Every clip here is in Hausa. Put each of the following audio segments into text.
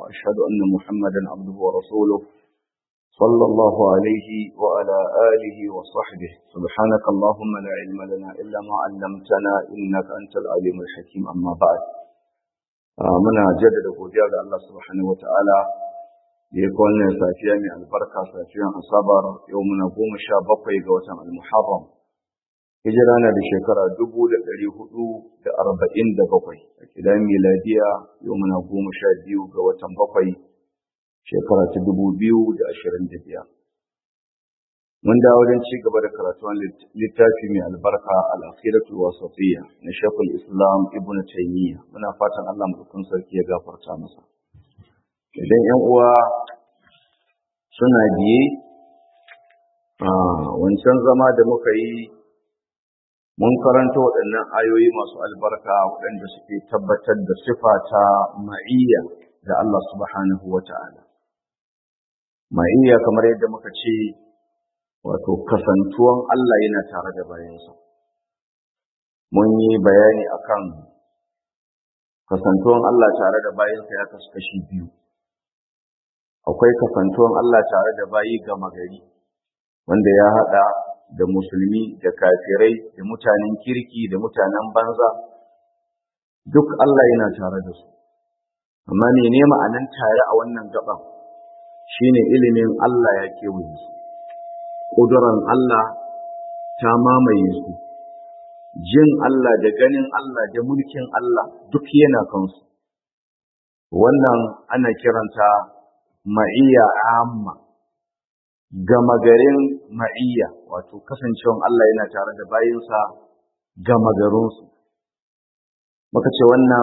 وأشهد أن محمدا عبده ورسوله صلى الله عليه وعلى آله وصحبه سبحانك اللهم لا علم لنا إلا ما علمتنا إنك أنت العليم الحكيم أما بعد muna jaddada godiya ga Allah subhanahu wataala da ya kawo safiya mai albarka safiyan asabar yau muna goma sha bakwai ga watan almuharram hijira na da shekara dubu da ɗari hudu da arba'in da bakwai a kidan miladiya yau muna goma sha biyu ga watan bakwai shekara ta dubu biyu da ashirin da biyar mun dawo don ci gaba da karatuwan littafi mai albarka al-akhiratul wasatiyya na shekul islam ibn taymiya muna fatan Allah mutum sarki ya gafarta masa idan yan uwa suna biye a wancan zama da muka yi mun karanta waɗannan ayoyi masu albarka waɗanda suke tabbatar da sifa ta ma'iyya da Allah subhanahu wa ta'ala ma'iyya kamar yadda muka ce wato kasantuwan Allah yana tare da bayansa. Mun yi bayani akan kasantuwan Allah tare da bayansa ya kasu kashi biyu. Akwai kasantuwan Allah tare da bayi gama gari, wanda ya haɗa da musulmi da kafirai da mutanen kirki da mutanen banza, duk Allah yana tare da su. Amma ne ma'anan tare a wannan gaban shine ilimin Allah ya kewaye su. ƙuduran Allah ta mamaye su, jin Allah da ganin Allah da mulkin Allah duk yana kansu. Wannan ana kiranta ma'iyya amma, gama garin ma'iyya, wato kasancewan Allah yana tare da bayinsa gama garinsu. Muka ce wannan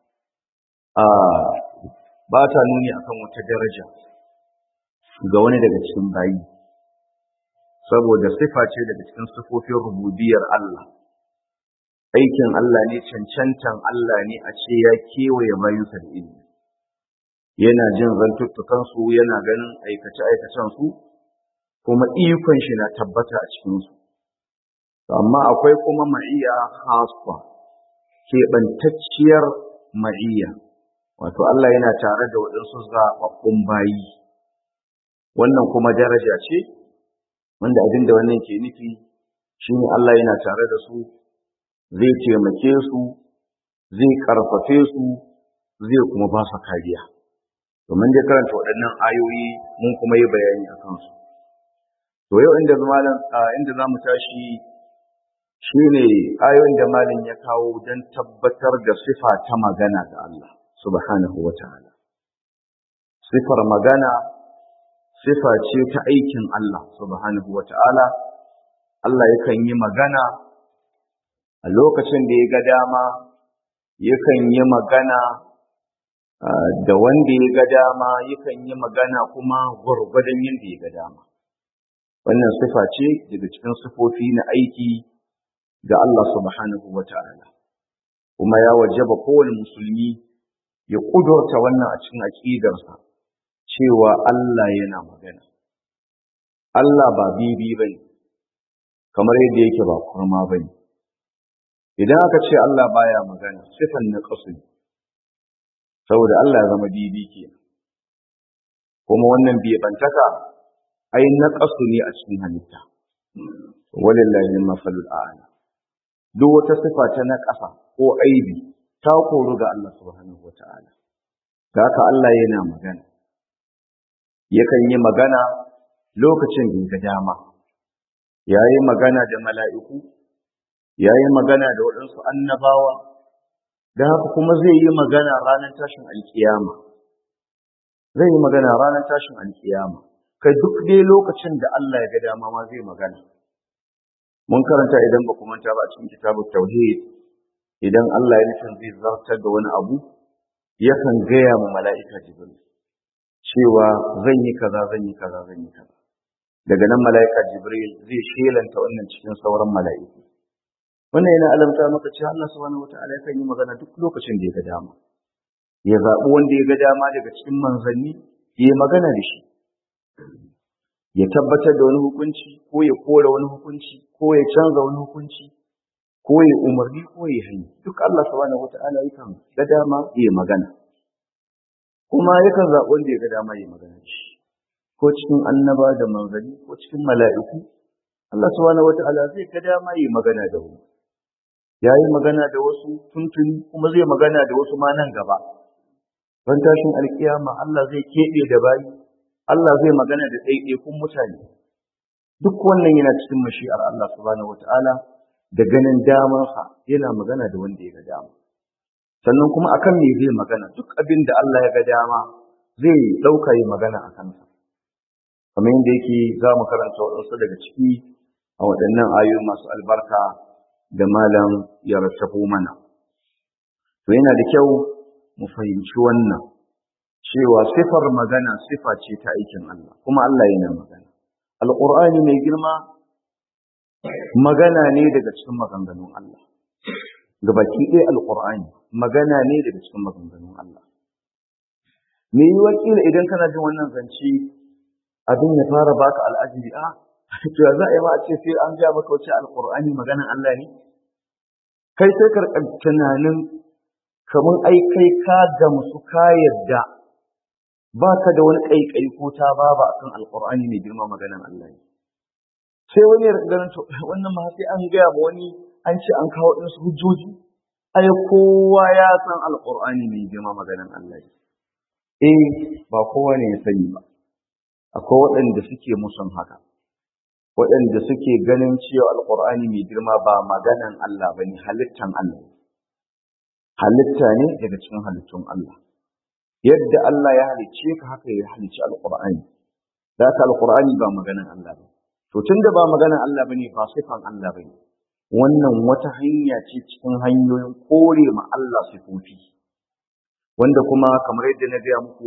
ba ta nuni akan wata daraja ga wani daga cikin bayi. saboda sifa ce daga cikin sifofin rububiyar Allah aikin Allah ne cancantan Allah ne a ce ya kewaye bayinsa da ilimi yana jin zantuttukansu yana ganin aikace-aikacensu kuma ikon shi na tabbata a cikinsu amma akwai kuma ma'iya hasfa keɓantacciyar ma'iya wato Allah yana tare da waɗansu zaɓaɓɓun bayi wannan kuma daraja ce wanda abin da wannan ke nufi shine Allah yana tare da su zai taimake su zai karfafe su zai kuma ba su kariya domin dai karanta waɗannan ayoyi mun kuma yi bayani a kansu to yau inda malam inda zamu tashi shine ayoyin da malam ya kawo don tabbatar da sifa ta magana ga Allah subhanahu wataala sifar magana sifa ce ta aikin Allah subhanahu wa ta'ala, Allah yakan yi magana a lokacin da ya ga dama, yakan yi magana da wanda ya ga dama, yakan yi magana kuma gwargwadon yadda ya ga dama. Wannan sifa ce daga cikin sifofi na aiki ga Allah subhanahu wa ta'ala, kuma ya wajaba kowane musulmi ya ƙudurta wannan a cikin aƙidarsa. cewa Allah yana magana. Allah ba bibi ba ne, kamar yadda yake ba kurma ba ne. Idan aka ce Allah baya magana, sifan na ƙasu ne, saboda Allah ya zama bibi ke. Kuma wannan bantaka ai na ƙasu ne a cikin halitta. Walillahi mafalul a'ala. Duk wata sifa ta na ƙasa ko aibi ta koru ga Allah subhanahu wa ta'ala. Da haka Allah yana magana. yakan yi magana lokacin da ga dama ya yi magana da mala'iku ya yi magana da waɗansu annabawa da haka kuma zai yi magana ranar tashin alkiyama zai yi magana ranar tashin alkiyama kai duk dai lokacin da Allah ya ga dama ma zai magana mun karanta idan ba ku manta ba a cikin kitabut tauhid idan Allah ya nufin zai zartar da wani abu yakan gaya ma mala'ika jibril cewa zan yi kaza zan yi kaza zan yi kaza daga nan mala'ika jibril zai shelanta wannan cikin sauran mala'iku wannan yana alamta maka cewa Allah subhanahu wata'ala yakan yi magana duk lokacin da ya ga dama ya zaɓi wanda ya ga dama daga cikin manzanni ya yi magana da shi ya tabbatar da wani hukunci ko ya kore wani hukunci ko ya canza wani hukunci ko ya umarni ko ya hani duk Allah subhanahu wata'ala yakan ga dama ya magana kuma yakan zaɓi wanda ya ga dama yi magana shi ko cikin annaba da manzanni ko cikin mala'iku Allah subhanahu wata'ala zai ga dama yi magana da wani ya yi magana da wasu tuntuni kuma zai magana da wasu ma nan gaba ran tashin alkiyama Allah zai keɓe da bayi Allah zai magana da ɗaiɗaikun mutane duk wannan yana cikin mashi'ar Allah subhanahu wata'ala da ganin damarsa yana magana da wanda ya ga dama sannan kuma akan me zai magana duk abin da Allah ya ga dama zai ɗauka yi magana a kansa kamar yadda yake za mu karanta waɗansu daga ciki a waɗannan ayoyi masu albarka da malam ya rattafo mana to yana da kyau mu fahimci wannan cewa sifar magana sifa ce ta aikin Allah kuma Allah yana magana alqur'ani mai girma magana ne daga cikin maganganun Allah gabaki ɗaya alqur'ani magana ne daga cikin maganganun Allah me yi wakila idan kana jin wannan zance abin ya fara baka al'ajibi a to za a yi ma a ce sai an ga maka wace alqur'ani maganan Allah ne kai sai ka tunanin kamar ai kai ka gamsu ka yadda ba ka da wani ƙaiƙayi ko ta baba akan alƙur'ani mai girma maganan Allah ne sai wani ya ganin to wannan ma sai an gaya ma wani an ce an kawo ɗinsu hujjoji ai kowa ya san alƙur'ani mai girma maganan Allah ne eh ba kowa ne ya sani ba akwai waɗanda suke musun haka waɗanda suke ganin cewa alƙur'ani mai girma ba maganan Allah ba ne halittan Allah halitta ne daga cikin halittun Allah yadda Allah ya halicce ka haka ya halicci alqur'ani da ka alqur'ani ba maganan Allah ba to tunda ba maganan Allah bane ba sifan Allah bane wannan wata hanya ce cikin hanyoyin kore ma Allah sifofi wanda kuma kamar yadda na gaya muku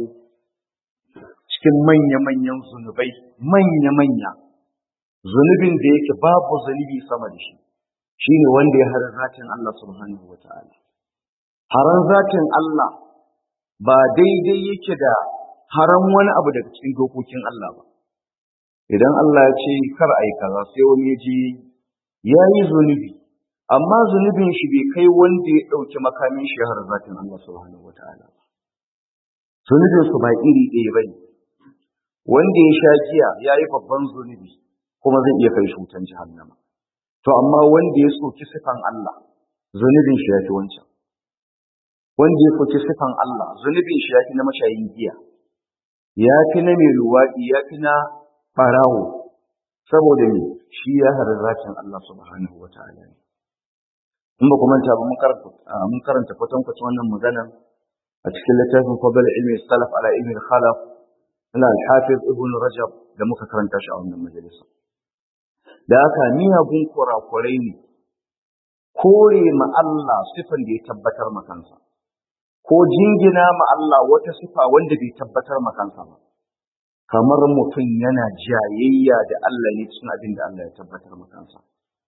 cikin manya-manyan zunubai manya-manya zunubin da yake babu zunubi sama da shi shine wanda ya harar zatin Allah subhanahu wataala haran zatin Allah ba daidai yake da haram wani abu daga cikin dokokin Allah ba. Idan Allah ya ce kar a yi kaza sai wani ya je ya yi zunubi, amma zunubin shi bai kai wanda ya ɗauki makamin shi har zatin Allah subhanahu wa ta'ala ba. Zunubin su ba iri ɗaya ba ne. Wanda ya sha giya ya yi babban zunubi kuma zai iya kai shi wutan jahannama. To amma wanda ya soki sifan Allah zunubin shi ya fi wancan. wanda ya soki sifan Allah zunubin shi ya fi na mashayin giya ya fi na mai luwaɗi ya fi na ɓarawo saboda me shi ya haɗa zakin Allah subhanahu wa ta'ala ne in ba ku manta ba mun karanta mun karanta kwatankwacin wannan magana a cikin littafin fadl ilmi salaf ala ilmi khalaf na al-hafiz ibn rajab da muka karanta shi a wannan majalisa da haka miyagun kurakurai ne kore ma Allah sifan da ya tabbatar ma kansa ko jingina ma Allah wata sifa wanda bai tabbatar ma kansa ba kamar mutum yana jayayya da Allah ne cikin abin da Allah ya tabbatar ma kansa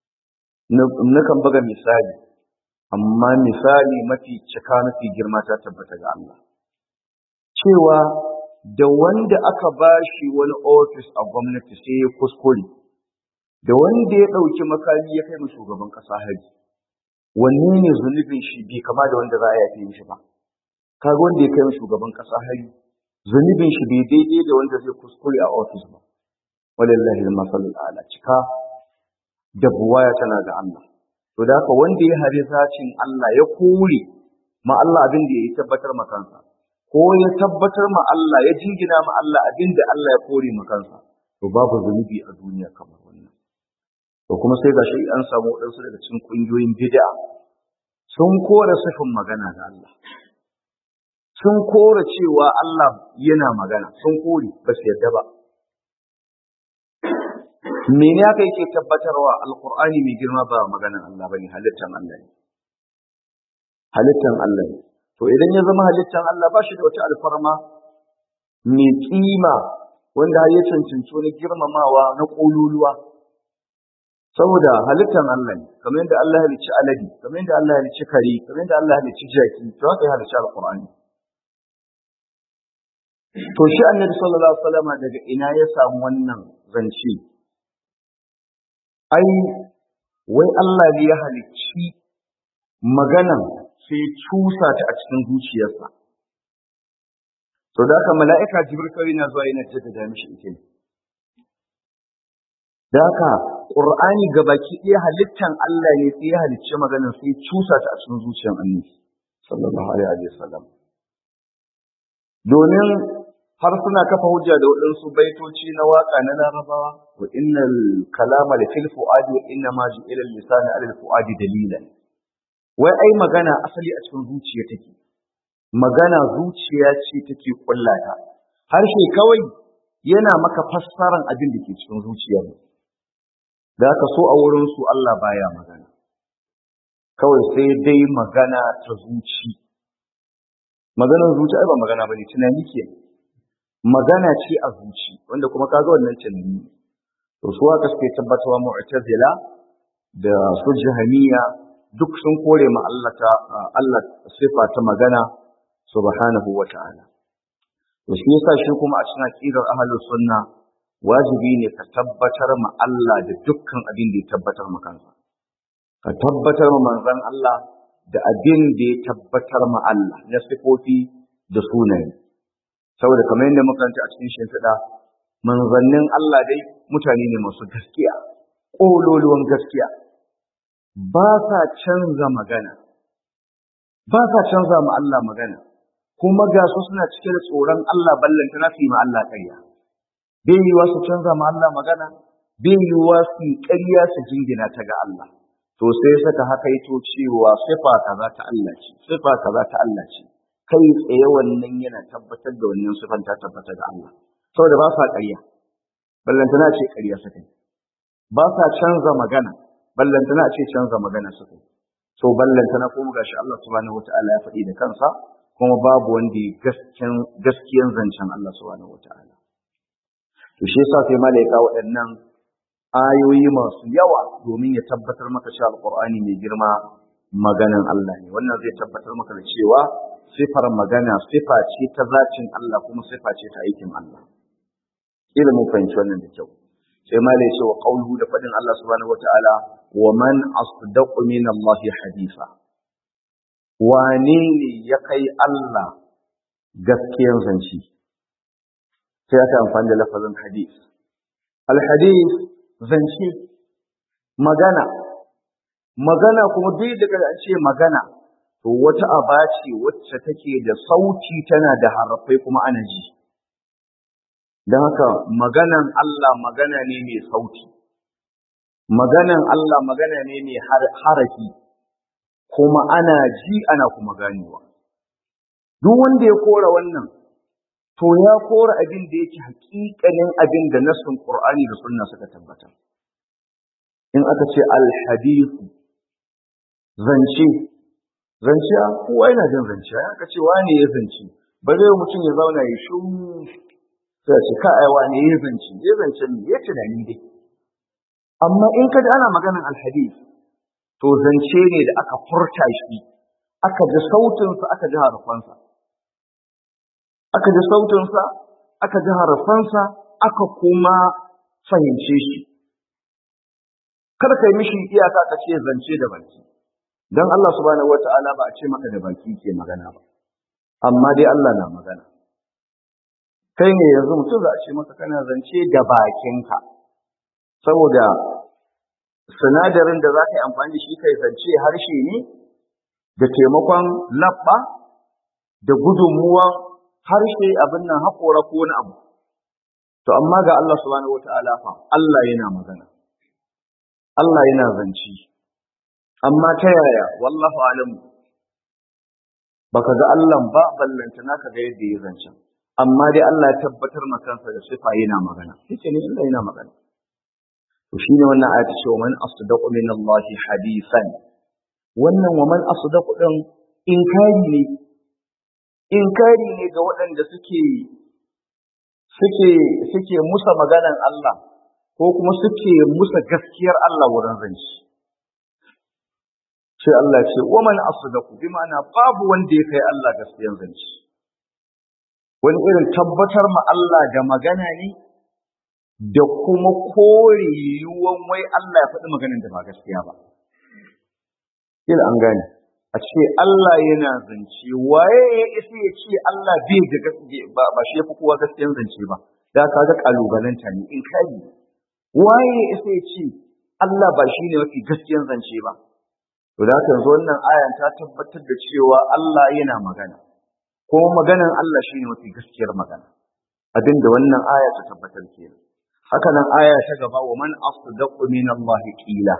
nakan buga misali amma misali mafi cika mafi girma ta tabbata ga Allah cewa da wanda aka bashi wani ofis a gwamnati sai ya kuskure da wanda ya ɗauki makami ya kai mu shugaban ƙasa haji wanne ne zunubin shi bai kama da wanda za a yafe mishi ba kaga wanda ya kai mu shugaban ƙasa haji zunubin shi bai daidai da wanda zai kuskure a ofis ba walillahi al-masalul ala cika da buwaya tana ga Allah to da haka wanda ya hari zacin Allah ya kore ma Allah abin da ya tabbatar ma kansa ko ya tabbatar ma Allah ya jingina ma Allah abin da Allah ya kore ma kansa to babu zunubi a duniya kamar wannan to kuma sai gashi an samu wadansu daga cikin kungiyoyin bid'a sun kore sifin magana ga Allah sun kore cewa Allah yana magana sun kore ba su yarda ba mene aka yake tabbatarwa alqur'ani mai girma ba maganan Allah bane halittan Allah ne halittan Allah ne to idan ya zama halittan Allah ba shi da wata alfarma mai kima wanda har ya cancanci wani girmamawa na kololuwa saboda halittan Allah ne kamar yadda Allah ya halicci alade kamar yadda Allah ya halicci kare kamar yadda Allah ya halicci jaki to haka ya halicci alqur'ani to shi annabi sallallahu alaihi wasallam daga ina ya samu wannan zance ai wai Allah ne ya halicci maganan sai cusa ta a cikin zuciyarsa to da haka mala'ika jibril kawai na zuwa yana jaddada mishi ita ne da haka qur'ani gabaki ɗaya halittan Allah ne sai ya halicce maganar sai cusa ta a cikin zuciyar annabi sallallahu alaihi wasallam domin har suna kafa hujja da waɗansu baitoci na waƙa na larabawa wa innal kalama da fil fuadi wa inna ma ju'ila lisana ala fuadi dalilan wai ai magana asali a cikin zuciya take magana zuciya ce take kullata harshe kawai yana maka fassaran abin da ke cikin zuciya ne da aka so a wurin su Allah baya magana kawai sai dai magana ta zuci maganar zuci ai ba magana bane tunani ke magana ce a zuci wanda kuma kaga wannan tunani to su haka suke tabbatarwa mu'tazila da su jahamiya duk sun kore ma Allah ta Allah sifa ta magana subhanahu wa ta'ala to shi yasa shi kuma a cikin aqidar ahlus sunna wajibi ne ka tabbatar ma Allah da dukkan abin da ya tabbatar ma kansa ka tabbatar ma manzon Allah da abin da ya tabbatar ma Allah na sifofi da sunaye saboda kamar yadda muka a cikin shimfiɗa manzannin Allah dai mutane ne masu gaskiya ƙololuwan gaskiya ba sa canza magana ba sa canza ma Allah magana kuma ga su suna cike da tsoron Allah ballanta na fi ma Allah ƙarya bai yiwa su canza ma Allah magana bai yiwa su ƙarya su jingina ta ga Allah to sai saka haka yato cewa sifa kaza ta Allah ce sifa kaza ta Allah ce kai tsaye wannan yana tabbatar da wannan sifan ta tabbata ga Allah saboda ba sa ƙarya ballantana ce ƙarya suka ba sa canza magana ballantana ce canza magana suka to ballantana kuma gashi Allah subhanahu wataala ya faɗi da kansa kuma babu wanda ya gaskiyan gaskiyan zancen Allah subhanahu wataala to shi yasa sai malaika waɗannan ayoyi masu yawa domin ya tabbatar maka cewa alqur'ani mai girma maganan Allah ne wannan zai tabbatar maka da cewa sifar magana sifa ce ta zacin Allah kuma sifa ce ta aikin Allah kila mun fahimci wannan da kyau sai ma ce wa qawluhu da fadin Allah subhanahu wataala wa man asdaqu min Allah hadisa wane ne ya kai Allah gaskiyan zanci sai aka amfani da lafazin hadis al hadis zance magana magana kuma duk daga an ce magana to wata aba ce wacce take da sauti tana da harafai kuma ana ji don haka maganan Allah magana ne mai sauti maganan Allah magana ne mai harafi kuma ana ji ana kuma ganewa duk wanda ya kora wannan to ya kora abin da yake hakikanin abin da nassin Qur'ani da sunna suka tabbata in aka ce al-hadithu zance zance kowa yana jin zance aka ce wane ya zance bare mutum ya zauna ya shiru sai ce ka ai wane ya zance ya zance ne ya tunani dai amma in ka ji ana maganar alhadith to zance ne da aka furta shi aka ji sautinsa aka ji harafansa aka ji sautinsa aka ji harafansa aka kuma fahimce shi kada ka yi mishi iyaka ka ce zance da baki don Allah subhanahu wata'ala ba a ce maka da baki ke magana ba amma dai Allah na magana kai ne yanzu mutum za a ce maka kana zance da bakinka saboda sinadarin da za ka yi amfani da shi kai zance harshe ne da taimakon labba da gudunmuwan harshe abin nan haƙora ko wani abu to amma ga Allah subhanahu wata'ala fa Allah yana magana Allah yana zance amma ta yaya wallahu alamu baka ga Allah ba ballanta naka ga yadda ya zance amma dai Allah ya tabbatar ma kansa da sifa yana magana yace ne Allah yana magana to shine wannan ayati ce man asdaqu min Allah hadisan wannan wa man asdaqu din inkari ne inkari ne ga waɗanda suke suke suke musa maganan Allah ko kuma suke musa gaskiyar Allah wurin zance sai Allah ce wa man asdaqu bi ma'ana babu wanda ya kai Allah gaskiyar zance wani irin tabbatar ma Allah da magana ne da kuma kore yiwuwan wai Allah ya faɗi maganin da ba gaskiya ba. Ila an gane. a ce Allah yana zance waye ya isa ya ce Allah bai da gaskiya ba ba shi yafi kowa gaskiyan zance ba da ka ga kalubalanta ne in kai waye ya isa ya ce Allah ba shi ne mafi gaskiyan zance ba to da haka yanzu wannan ayan ta tabbatar da cewa Allah yana magana kuma maganan Allah shi ne mafi gaskiyar magana abinda wannan aya ta tabbatar kenan haka nan aya ta gaba wa man asdaqu min Allah qila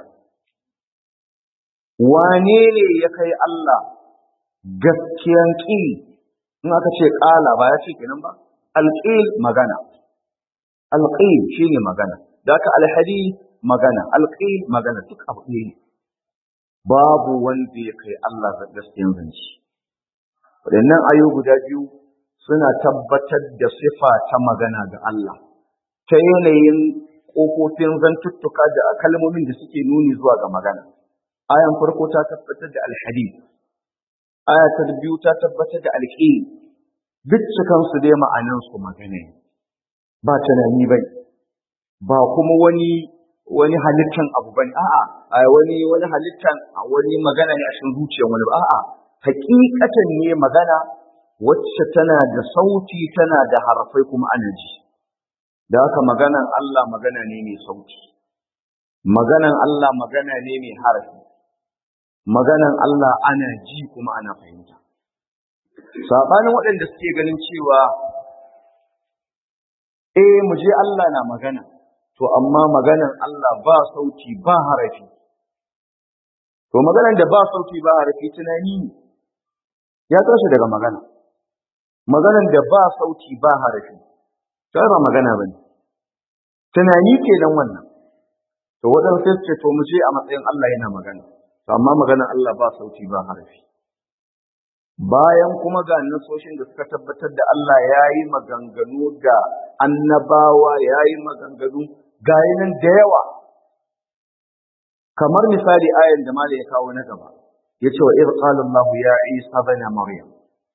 wane ne ya kai Allah gaskiyan ƙil in aka ce ƙala ba ya ce kenan ba alƙil magana alƙil shine magana da aka alhadi magana alƙil magana duk abu ɗaya ne babu wanda ya kai Allah gaskiyan zance waɗannan ayo guda biyu suna tabbatar da sifa ta magana ga Allah ta yanayin ƙofofin zantuttuka da kalmomin da suke nuni zuwa ga magana ayan farko ta tabbatar da alhadith aya ta biyu ta tabbatar da alqi duk cikan su dai ma'anan su magana ba tunani bai ba kuma wani wani halittan abu bane a'a a wani wani halittan a wani magana ne a cikin zuciyar wani ba a'a hakikatan ne magana wacce tana da sauti tana da harafai kuma ana ji da haka maganan Allah magana ne mai sauti maganan Allah magana ne mai harafi maganan Allah ana ji kuma ana fahimta. Saɓanin waɗanda suke ganin cewa, eh mu je Allah na magana, to amma maganan Allah ba sauti ba harafi. To maganan da ba sauti ba harafi tunani ne, ya tashi daga magana. Maganan da ba sauti ba harafi, ta ba magana ba ne. Tunani ke nan wannan. To waɗansu sai ce to mu je a matsayin Allah yana magana. amma maganar Allah ba sauti ba harafi bayan kuma ga nasoshin da suka tabbatar da Allah ya yi maganganu ga annabawa ya yi maganganu ga nan da yawa kamar misali ayan da mala ya kawo na gaba ya ce wa ir qala Allah ya Isa bana Maryam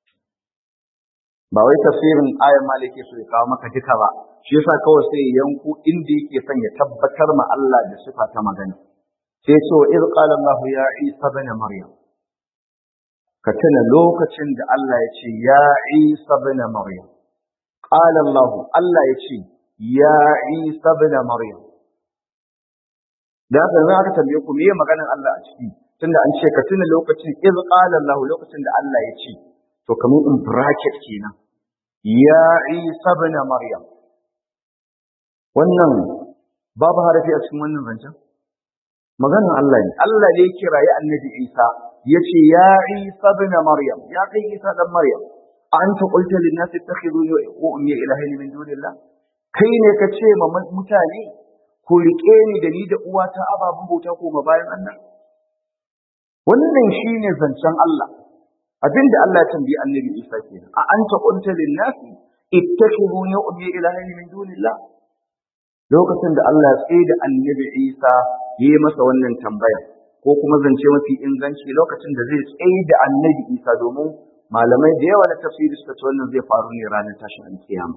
ba wai tafsirin ayan mala yake so ya kawo maka duka ba shi yasa kawai sai yanku inda yake son ya tabbatar ma Allah da sifa ta magana sai ce wa iz qala Allah ya Isa ibn Maryam ka tuna lokacin da Allah ya ce ya Isa ibn Maryam qala Allah Allah ya ce ya Isa ibn Maryam da haka za ka tambaye ku me maganar Allah a ciki tunda an ce ka tuna lokacin iz qala Allah lokacin da Allah ya ce to kamar in bracket kenan ya Isa ibn Maryam wannan babu harafi a cikin wannan zancen maganar Allah ne Allah ne kirayi annabi Isa yace ya Isa ibn Maryam ya kai Isa dan Maryam anta qulta lin nas ittakhiduni wa ummi ilahin min dunillah kai ne ka ce ma mutane ku rike ni da ni da uwata ababen bauta ko ma bayan Allah wannan shine zancen Allah abinda Allah ya tambayi annabi Isa kenan a anta qulta lin nas ittakhiduni wa ummi ilahin min dunillah lokacin da Allah ya tsaye da annabi Isa ya yi masa wannan tambaya ko kuma zance mafi inganci lokacin da zai tsaye da annabi Isa domin malamai da yawa na tafsiri suka ce wannan zai faru ne ranar tashin alkiyama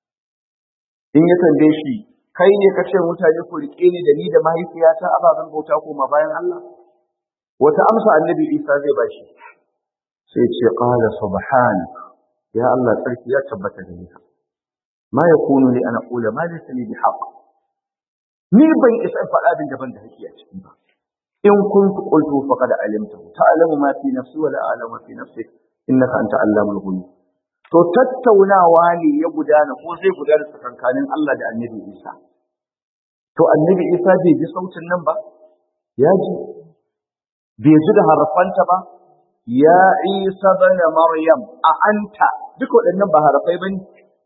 in ya tambaye shi kai ne ka ce mutane ku rike ni da ni da mahaifiyata ababen bauta ko ma bayan Allah wata amsa annabi Isa zai bashi sai ce qala subhanak ya Allah tsarki ya tabbata da ni ma yakunu li ana qula ma laysa li bihaq ni ban isa in faɗa abin daban da hake a ciki ba in kuntu qultu faqad alimta ta'lamu ma fi nafsi wa la a'lamu ma fi nafsik innaka anta allamul ghuyub to tattaunawa ne ya gudana ko zai gudana tsakankanin Allah da Annabi Isa to Annabi Isa bai ji sautin nan ba ya ji bai ji da harafanta ba ya Isa bana Maryam a anta duk waɗannan ba harafai bane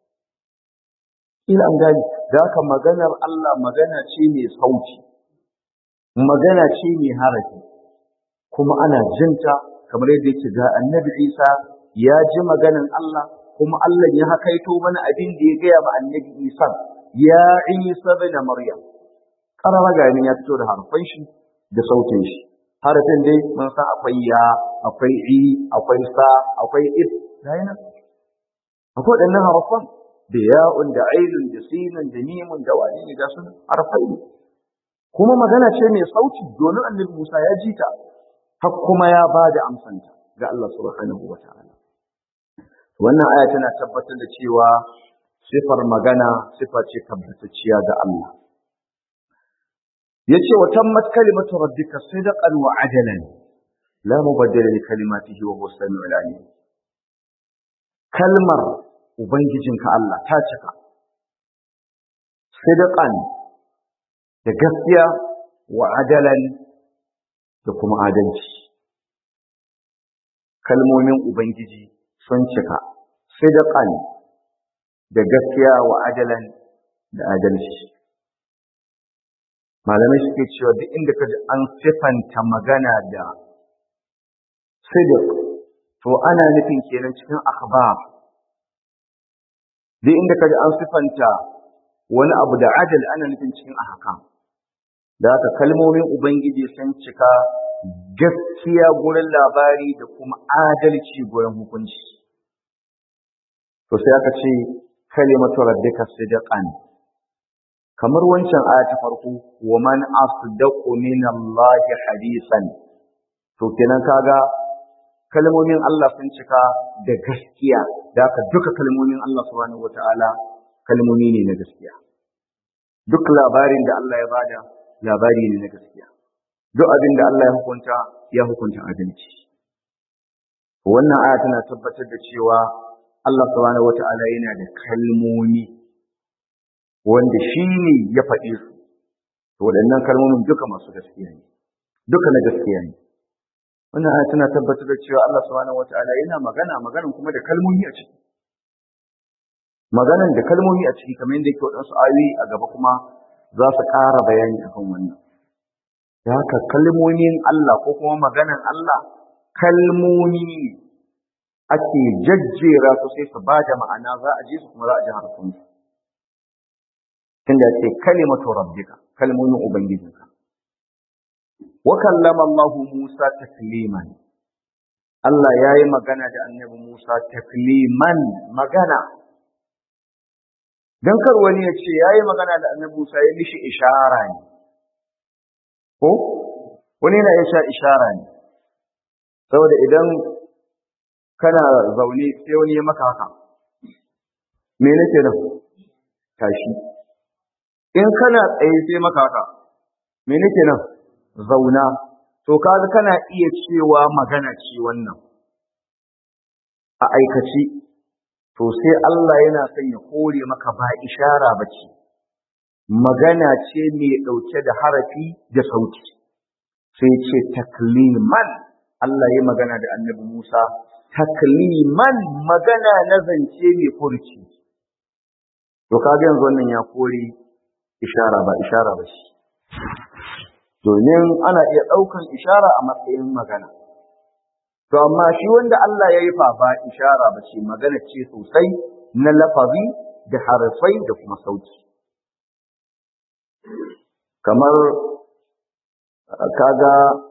ila an gani da haka maganar Allah magana ce mai sauti magana ce mai harafi kuma ana jinta kamar yadda yake ga annabi Isa ya ji maganar Allah kuma Allah ya hakaito mana abin da ya gaya ma annabi Isa ya Isa bin Maryam karara ga ya fito da harfan shi da sautin shi harafin dai mun san akwai ya akwai i akwai sa akwai if ga yana akwai waɗannan harfan da ya'un da ainun da sinun da mimun da wani ne ga sun harfai ne kuma magana ce mai sauti domin annabi Musa ya ji ta har kuma ya ba da amsanta ga Allah subhanahu wa ta'ala wannan aya tana tabbatar da cewa sifar magana sifa ce tabbatacciya ga Allah yace wa tammat kalimatu rabbika sidqan wa adalan la mubaddila li kalimatihi wa huwa samiul alim kalmar ubangijinka Allah ta cika sidqan da gaskiya wa adalan da kuma adalci kalmomin ubangiji sun cika sidqan da gaskiya wa adalan da adalci malamai suke cewa duk inda ka ji an sifanta magana da sidiq to ana nufin kenan cikin akhbar duk inda ka ji an sifanta wani abu da adal ana nufin cikin ahkam da haka kalmomin ubangiji sun cika gaskiya gurin labari da kuma adalci gurin hukunci to sai aka ce kalimatu rabbika sidqan kamar wancan aya ta farko wa man asdaqu min Allah hadisan to kenan kaga kalmomin Allah sun cika da gaskiya da haka duka kalmomin Allah subhanahu wataala kalmomi ne na gaskiya duk labarin da Allah ya bada labari ne na gaskiya duk abin da Allah ya hukunta ya hukunta adalci wannan aya tana tabbatar da cewa Allah subhanahu wataala yana da kalmomi wanda shi ne ya faɗe su to waɗannan kalmomin duka masu gaskiya ne duka na gaskiya ne wannan aya tana tabbatar da cewa Allah subhanahu wataala yana magana maganan kuma da kalmomi a ciki maganan da kalmomi a ciki kamar yadda yake waɗansu ayoyi a gaba kuma za su ƙara bayani akan wannan da haka kalmomin Allah ko kuma maganan Allah kalmomi ne ake jajjera su sai su ba da ma'ana za a ji su kuma za a ji harsunsu tunda ce kalimatu rabbika kalmomin ubangijinka wa kallama Allah Musa takliman Allah ya yi magana da annabi Musa takliman magana don kar wani ya ce ya yi magana da annabi Musa ya mishi ishara ne ko wani yana iya ishara ne saboda idan kana zaune sai wani ya maka haka me nake nan tashi in kana tsaye sai maka haka me nake nan zauna to kaga kana iya cewa magana ce wannan a aikace to sai Allah yana son ya kore maka ba ishara bace magana ce mai dauke da harafi da sauti sai ce takliman Allah ya magana da Annabi Musa takliman magana na zance mai furci to kaga yanzu wannan ya kore ishara ba ishara ba shi domin ana iya ɗaukan ishara a matsayin magana to amma shi wanda Allah ya yi fa ba ishara ba ce magana ce sosai na lafazi da harafai da kuma sauti kamar kaga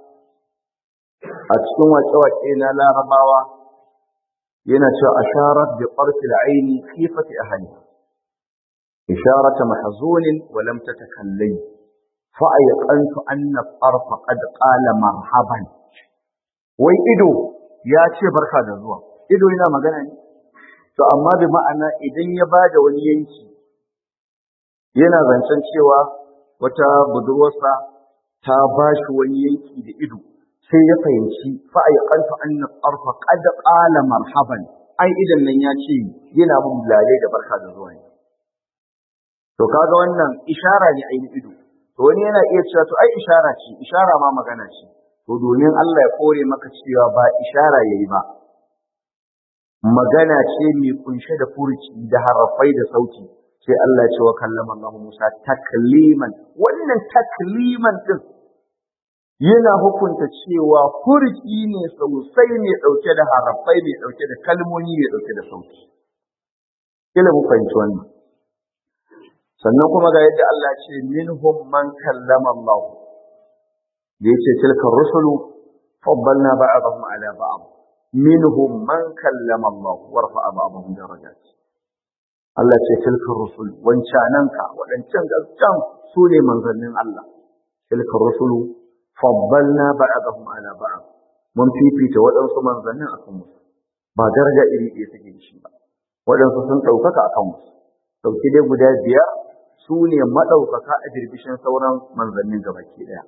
a cikin waƙe-waƙe na larabawa yana cewa asharat bi ƙarfi aini khifati ahliha إشارة محزون ولم تتكلم فأيقنت أن الطرف قد قال مرحبا wai ido ya ce barka da zuwa ido yana magana ne to amma bi ma'ana idan ya ba da wani yanki yana zancen cewa wata budurwarsa ta ba shi wani yanki da ido sai ya fahimci fa'aiqantu anna tarfa qad qala marhaban ai idan nan ya ce yana mun lalai da barka da zuwa ne To kaga wannan ishara ne ainihin ido. To wani yana iya cewa to ai ishara ce, ishara ma magana ce. To domin Allah ya kore maka cewa ba ishara yayi ba. Magana ce mai kunshe da furuci da harafai da sauti. Sai Allah ya ce wa kallama Allah Musa takliman. Wannan takliman din yana hukunta cewa furuci ne sosai mai dauke da harafai mai dauke da kalmomi mai dauke da sauti. Kila mu fahimci wannan. sannan kuma ga yadda Allah ce minhum man kallama Allah da yace tilka rusulu faddalna ba'dahum ala ba'd minhum man kallama Allah wa rafa'a ba'dahum darajat Allah ce tilka rusul wancananka wadancan gaskan su ne manzannin Allah tilka rusulu faddalna ba'dahum ala ba'd mun fifita waɗansu manzannin akan wasu ba daraja iri ɗaya suke da shi ba waɗansu sun ɗaukaka akan wasu ɗauki dai guda biyar su ne maɗaukaka a birbishin sauran manzannin gabaki ɗaya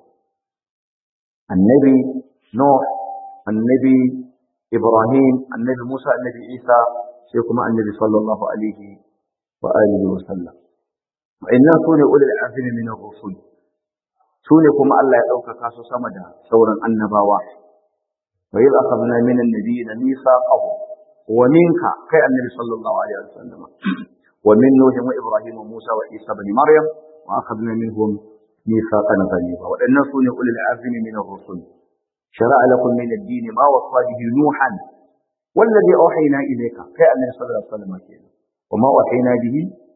annabi Nuh annabi Ibrahim annabi Musa annabi Isa sai kuma annabi sallallahu alaihi wa alihi wa sallam wa'annan sune ulul azmi min ar-rusul sune kuma Allah ya ɗaukaka su sama da sauran annabawa wa idh akhadna min an-nabiyina mithaqahum wa minka kai annabi sallallahu alaihi wa sallam wa min nuh wa ibrahim wa musa wa isa ibn maryam wa akhadna minhum mithaqan ghaliza waɗannan sune ulul azmi min ar-rusul شرع لكم من الدين ما وصى به نوحا والذي أوحينا إليك كي النبي صلى الله عليه وسلم كينا وما أوحينا به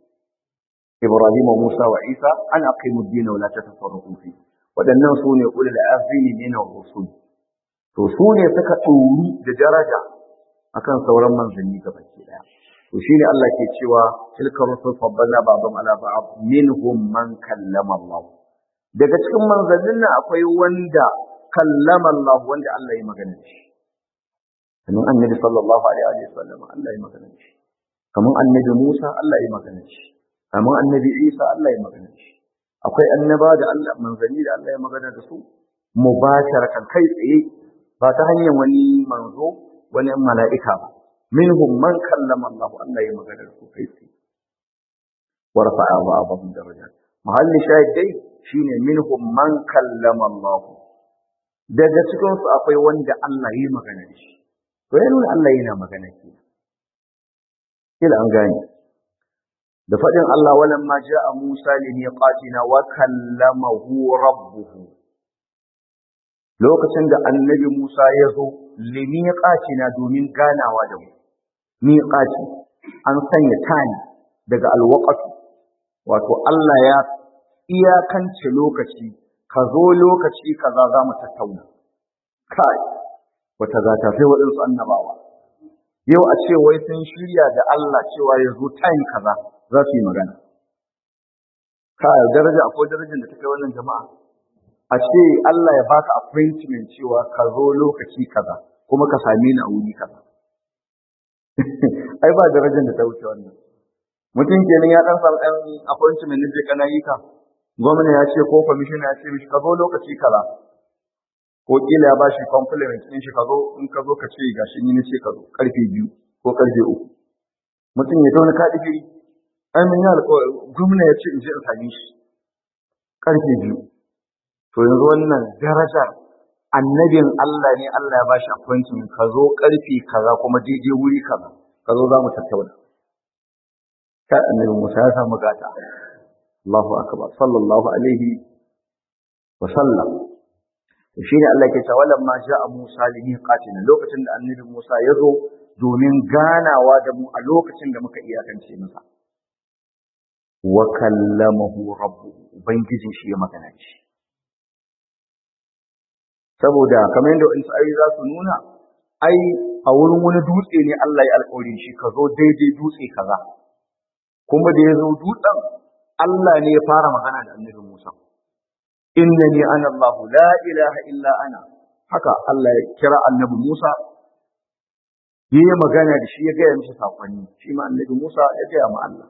إبراهيم وموسى وعيسى أن أقيموا الدين ولا تتفرقوا فيه waɗannan su ne ulul azmi min ar-rusul to su ne suka ɗori da daraja akan sauran manzanni gabaki daya to shine Allah ke cewa tilka rusul faddalna ba'dhum ala ba'd minhum man kallama Allah daga cikin manzannin nan akwai wanda kallama Allah wanda Allah ya magana da shi kamar annabi sallallahu alaihi wa sallam Allah ya magana da shi kamar annabi Musa Allah ya magana da shi kamar annabi Isa Allah ya magana da shi akwai annaba da Allah manzanni da Allah ya magana da su mubasharatan kai tsaye ba ta hanyar wani manzo wani mala'ika ba minhum man kallama Allah Allah ya magana da su kai tsaye wa rafa'a ba'dhum darajat mahalli shahid dai shine minhum man kallama Allah daga cikin su akwai wanda Allah ya magana da shi to ya nuna Allah yana magana ke kila an gane da faɗin Allah walan ma ja'a Musa li miqatina wa kallamahu rabbuhu lokacin da annabi Musa ya zo li miqatina domin ganawa da mu miqati an sanya tani daga alwaqatu wato Allah ya iyakance lokaci ka zo lokaci kaza za mu tattauna kai wata zata sai waɗansu annabawa yau a ce wai sun shirya da Allah cewa ya zo time kaza za su yi magana kai daraja akwai darajar da ta kai wannan jama'a a ce Allah ya baka appointment cewa ka zo lokaci kaza kuma ka same ni a wuri kaza ai ba darajar da ta wuce wannan mutum kenan ya dan samu ɗan appointment ne je kana yi ka gwamna ya ce ko kwamishina ya ce mishi ka zo lokaci kaza ko kila ya bashi compliment din shi ka zo in ka zo ka ce gashi ni ne ce ka zo karfe biyu ko karfe uku mutum ya tauna ka digiri ai mun yi alƙawari gwamna ya ce in je in same shi karfe biyu to yanzu wannan darajar annabin Allah ne Allah ya bashi appointment ka zo karfe kaza kuma daidai wuri kaza ka zo za mu tattauna ka annabi Musa ya samu gata Allahu akbar sallallahu alaihi wa sallam to shine Allah ke cewa lamma ja'a Musa li miqatina lokacin da annabi Musa ya zo domin ganawa da mu a lokacin da muka iyakance masa wa kallamahu rabbuhu ubangijin shi ya magana shi saboda kamar yadda wani ayoyi za su nuna ai a wurin wani dutse ne Allah ya alƙawarin shi ka zo daidai dutse kaza kuma da ya zo dutsen Allah ne ya fara magana da annabi Musa innani ana Allah la ilaha illa ana haka Allah ya kira annabi Musa yayi magana da shi ya gaya mishi sakonni shi ma annabi Musa ya gaya ma Allah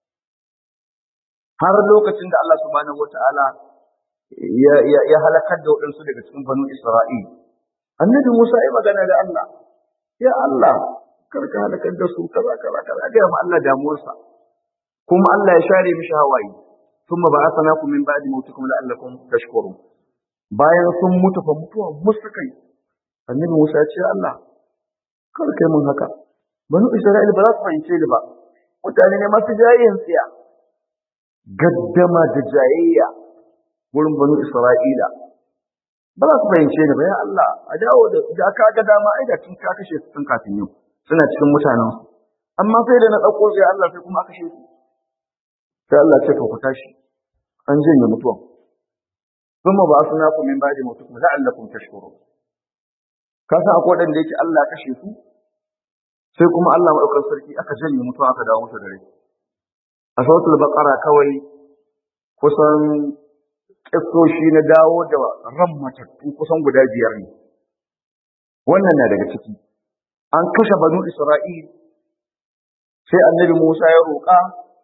har lokacin da Allah subhanahu wataala ya ya, ya halakar da waɗansu daga cikin banu Isra'il annabi Musa ya magana da Allah ya Allah karka halakar da su kaza kaza kaza ga ma Allah damuwarsa kuma Allah ya share mishi hawaye thumma ba'athnakum min ba'di mautikum la'allakum tashkurun bayan sun mutu fa mutuwa mustakai annabi Musa ya ce Allah kar kai mun haka banu Isra'il ba za su fahimce ni ba mutane ne masu jayayyan tsiya gaddama da jayayya wurin banu Isra'ila ba za su fahimce ni ba ya Allah a dawo da da ka ga dama ai da tun ka kashe su tun kafin yau suna cikin mutanen su amma sai da na dauko sai Allah sai kuma aka kashe su sai Allah ce to ku tashi an janye mutuwan kuma ba su na ku min ba'di mutukum la'allakum tashkurun ka san akwai wadanda yake Allah ya kashe su sai kuma Allah madaukakin sarki aka janye mutuwa aka dawo musu da rai a sautul baqara kawai kusan kissoshi na dawo da ran matattu kusan guda biyar ne wannan na daga ciki an kashe banu Isra'il sai annabi Musa ya roƙa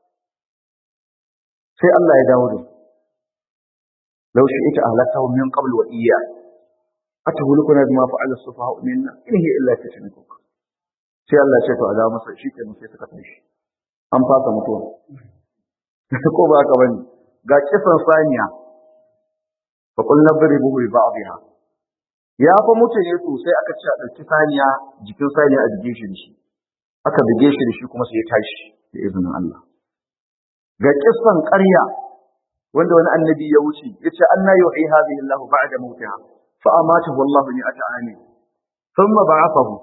sai Allah ya dawo da su law shi'ita ahlakahu min qabl wa iyya atahulukuna bima fa'ala as-sufaha'u minna in hiya illa fitnatuka sai Allah ya ce to a dawo masa shi kenan sai suka tashi an fasa mutuwa ko ba haka bane ga kisan saniya fa qulna dribuhu bi ba'dihha ya fa mutu ne sosai aka ce a ɗauki saniya jikin saniya a bige shi da shi aka bige shi da shi kuma sai ya tashi da izinin Allah ga kissan ƙarya wanda wani annabi ya wuce yace anna yuhi hadhihi Allah ba'da mautiha fa amatahu Allah ni ata'ani thumma ba'athahu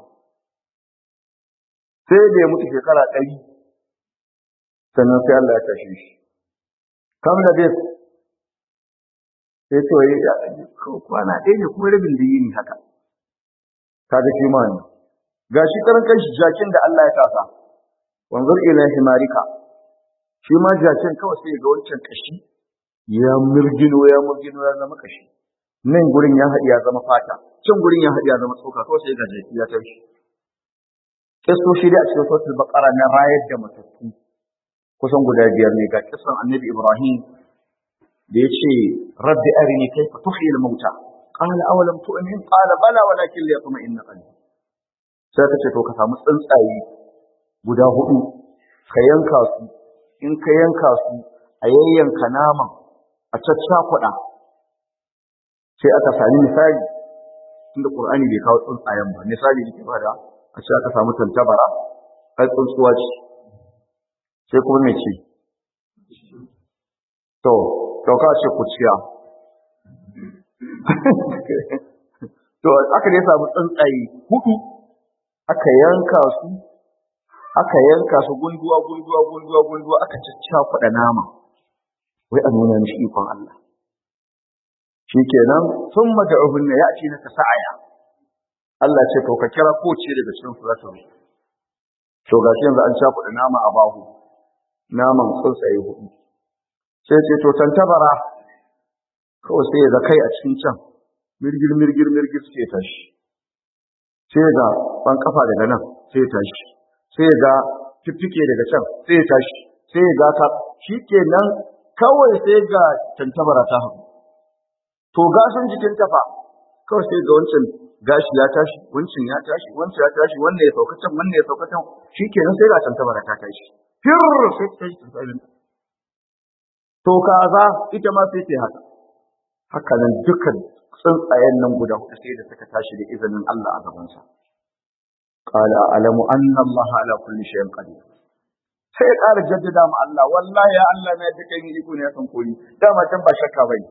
sai da ya mutu shekara ɗari sannan sai Allah ya tashi shi kam da dai sai to yi kwana ɗaya ne kuma rabin da yini haka kaga shi ma ne ga shi karan kanshi jakin da Allah ya tasa wanzur ila himarika shi ma jakin kawai sai ga wancan kashi ya murgino ya murgino ya zama kashi nan gurin ya haɗi ya zama fata can gurin ya haɗi ya zama tsoka kawai sai ga jaki ya tashi kisoshi da a cikin suratul baqara na rayar da matattu kusan guda biyar ne ga kisan annabi ibrahim da ya ce rabbi arini kaifa tuhyi al-mauta qala awalam tu'min qala bala walakin liyatma'inna qalbi sai ka ce to ka samu tsuntsaye guda hudu ka yanka su in ka yanka su a yayyanka naman a caccakuɗa sai aka sami misali tunda qur'ani bai kawo tsuntsayen ba misali yake bada a ce aka samu tantabara ai tsuntsuwa ce sai kuma me ce to to ka ce kuciya to aka dai samu tsuntsaye hudu aka yanka su aka yanka su gunduwa gunduwa gunduwa gunduwa aka caccakuɗa nama wai a nuna mishi ikon Allah shikenan sun mada'uhunna ya ce naka sa'aya Allah ce to ka kira ko ce daga cikin su za ta zo to gashi yanzu an cakuɗa nama a bahu naman tsuntsaye hudu sai ce to tantabara kawai sai ga kai a cikin can mirgir mirgir mirgir sai tashi sai ga ban kafa daga nan sai tashi sai ga fiffike daga can sai tashi sai ga ka shikenan kawai sai ga tantabara ta hagu to gashin jikin tafa kawai sai ga wancan gashi ya tashi wancan ya tashi wancan ya tashi wannan ya sauka can wannan ya sauka can shikenan sai ga tantabara ta tashi fir sai ta tashi to kaza ita ma sai ta haka haka nan dukkan tsuntsayen nan guda hudu sai da suka tashi da izinin Allah a gabansa qala alamu anna Allah ala kulli shay'in qadir sai ya ƙara jaddada ma Allah wallahi ya Allah na duka yin iko ne kan koli dama can ba shakka bai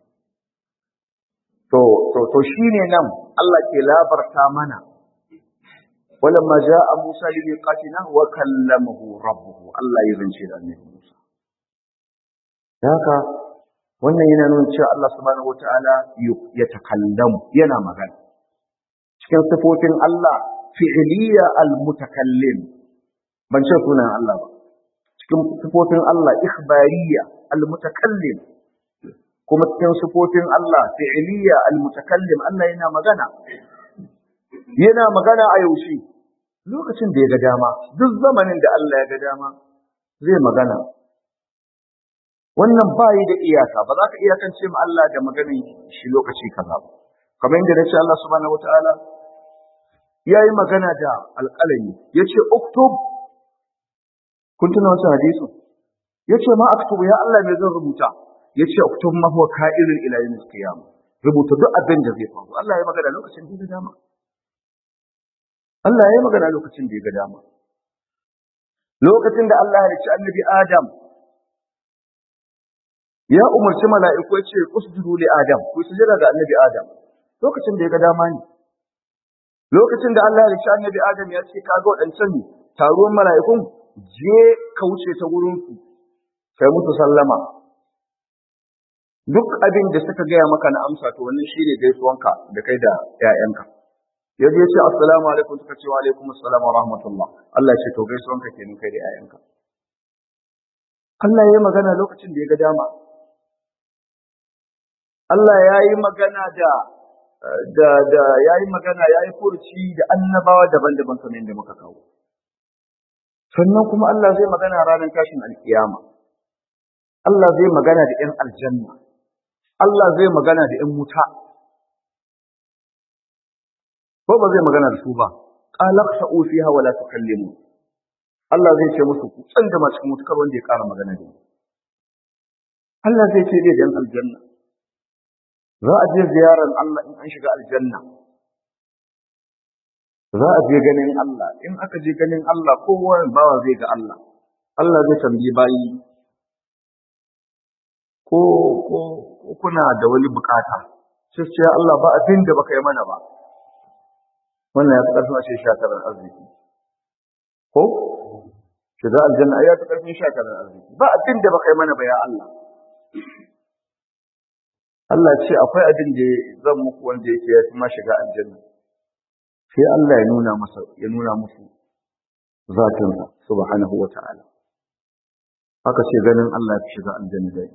to to to shine nan Allah ke labarta mana ولما جاء موسى لميقاتنا وكلمه ربه الله يزنشي النبي موسى haka wannan yana nuna cewa Allah subhanahu wataala ya takallamu yana magana cikin sifofin Allah fi'liya al-mutakallim ban ce sunan Allah ba cikin sifofin Allah ikhbariya al-mutakallim kuma cikin sifofin Allah fi'liya al-mutakallim Allah yana magana yana magana a yaushe lokacin da ya ga dama duk zamanin da Allah ya ga dama zai magana wannan ba yi da iyaka ba za ka iyakance ma Allah da maganin shi lokaci kaza ba kamar yadda nace Allah subhanahu wataala ya yi magana da alƙalami ya ce uktub kun tuna wancan hadisu ya ce ma aktubu ya Allah me zan rubuta ya ce uktub ma huwa ka'irin ila yawmil qiyamah rubuta duk abin da zai faru Allah ya yi magana lokacin da ya dama Allah ya yi magana lokacin da ya ga dama lokacin da Allah ya halicci annabi Adam ya umarci mala'iku ya ce usjudu li Adam ku sujada ga annabi Adam lokacin da ya ga dama ne lokacin da Allah ya halicci annabi Adam ya ce kaga waɗancan taruwan mala'ikun je ka wuce ta gurin su kai musu sallama duk abin da suka gaya maka na amsa to wannan shine gaisuwanka da kai da ƴaƴanka ya je ce assalamu alaikum suka ce wa alaikum assalam wa rahmatullah Allah ya ce to gaisuwanka kenan kai da ƴaƴanka Allah ya yi magana lokacin da ya ga dama Allah ya yi magana da da da yayi magana yayi furci da annabawa daban-daban kamar yadda muka kawo sannan kuma Allah zai magana ranar tashin alkiyama Allah zai magana da ƴan aljanna Allah zai magana da ƴan wuta ko ba zai magana da su ba qalaqsa'u fiha wa la tukallimu Allah zai ce musu ku tsanda ma cikin mutukar wanda ya ƙara magana da ni Allah zai ce zai dan aljanna za a je ziyarar Allah in an shiga aljanna za a je ganin Allah in aka je ganin Allah kowa bawa zai ga Allah Allah zai tambayi bayi ko ko kuna da wani bukata sai ce Allah ba abin da baka yi mana ba wannan ya fi ƙarfin a ce shakarar arziki ko shiga aljanna ya fi ƙarfin shakarar arziki ba abin da baka yi mana ba ya Allah Allah ce akwai abin da zan muku wanda yake ya fi ma shiga aljanna sai Allah ya nuna masa ya nuna musu zatinsa subhanahu wa ta'ala haka ce ganin Allah ya fi shiga aljanna da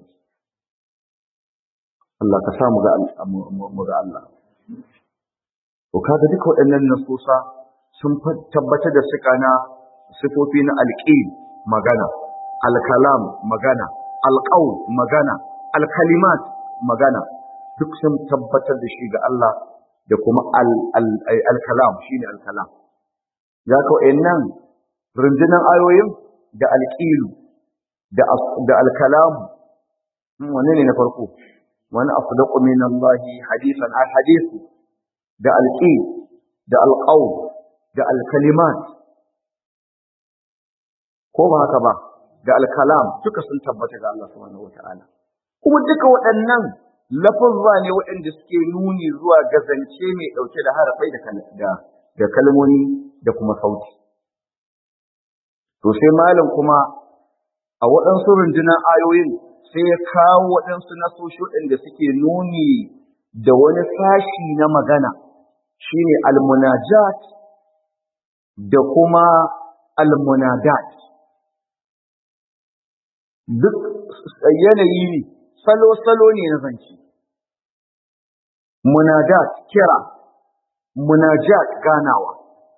Allah ka sa mu ga mu ga Allah to kaga duka waɗannan nasusa sun tabbatar da suka na sifofi na alqil magana alkalam magana alqaul magana alkalimat magana duk sun tabbatar da shi ga Allah da kuma al-kalam shine al-kalam ya ka wayannan rundunan ayoyin da al-qil da da al-kalam wanne ne na farko wani afdaqu min Allah hadithan al-hadith da al-qil da al-qawl da al-kalimat ko ba haka ba da al-kalam duka sun tabbata ga Allah subhanahu wataala kuma duka waɗannan lafazza ne waɗanda suke nuni zuwa ga zance mai ɗauke da harafai da da kalmomi da kuma sauti. To sai malam kuma a waɗansu rundunar ayoyin sai ya kawo waɗansu nasoshi waɗanda suke nuni da wani sashi na magana shine almunajat da kuma almunadat. Duk yanayi ne, salo-salo ne na zance. munadat kira munajat ganawa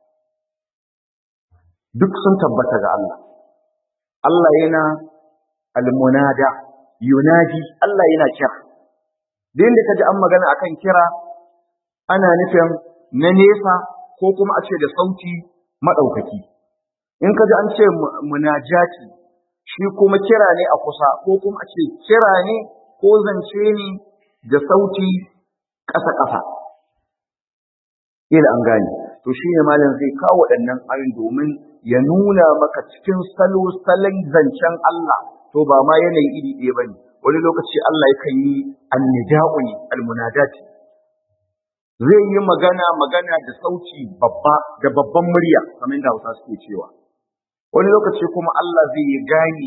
duk sun tabbata ga Allah Allah yana almunada yunadi Allah yana kira da inda kaji an magana akan kira ana nufin na nesa ko kuma a ce da sauti madaukaki in kaji an ce munajati shi kuma kira ne a kusa ko kuma a ce kira ne ko zance ne da sauti ƙasa-ƙasa. Ila an gane, to shi ne malam zai kawo waɗannan ayin domin ya nuna maka cikin salo salon zancen Allah, to ba ma yanayi iri ɗaya ba ne, wani lokaci Allah yakan yi annida'u ne, almunadati. Zai yi magana magana da sauti babba da babban murya, kamar da Hausa suke cewa. Wani lokaci kuma Allah zai yi gani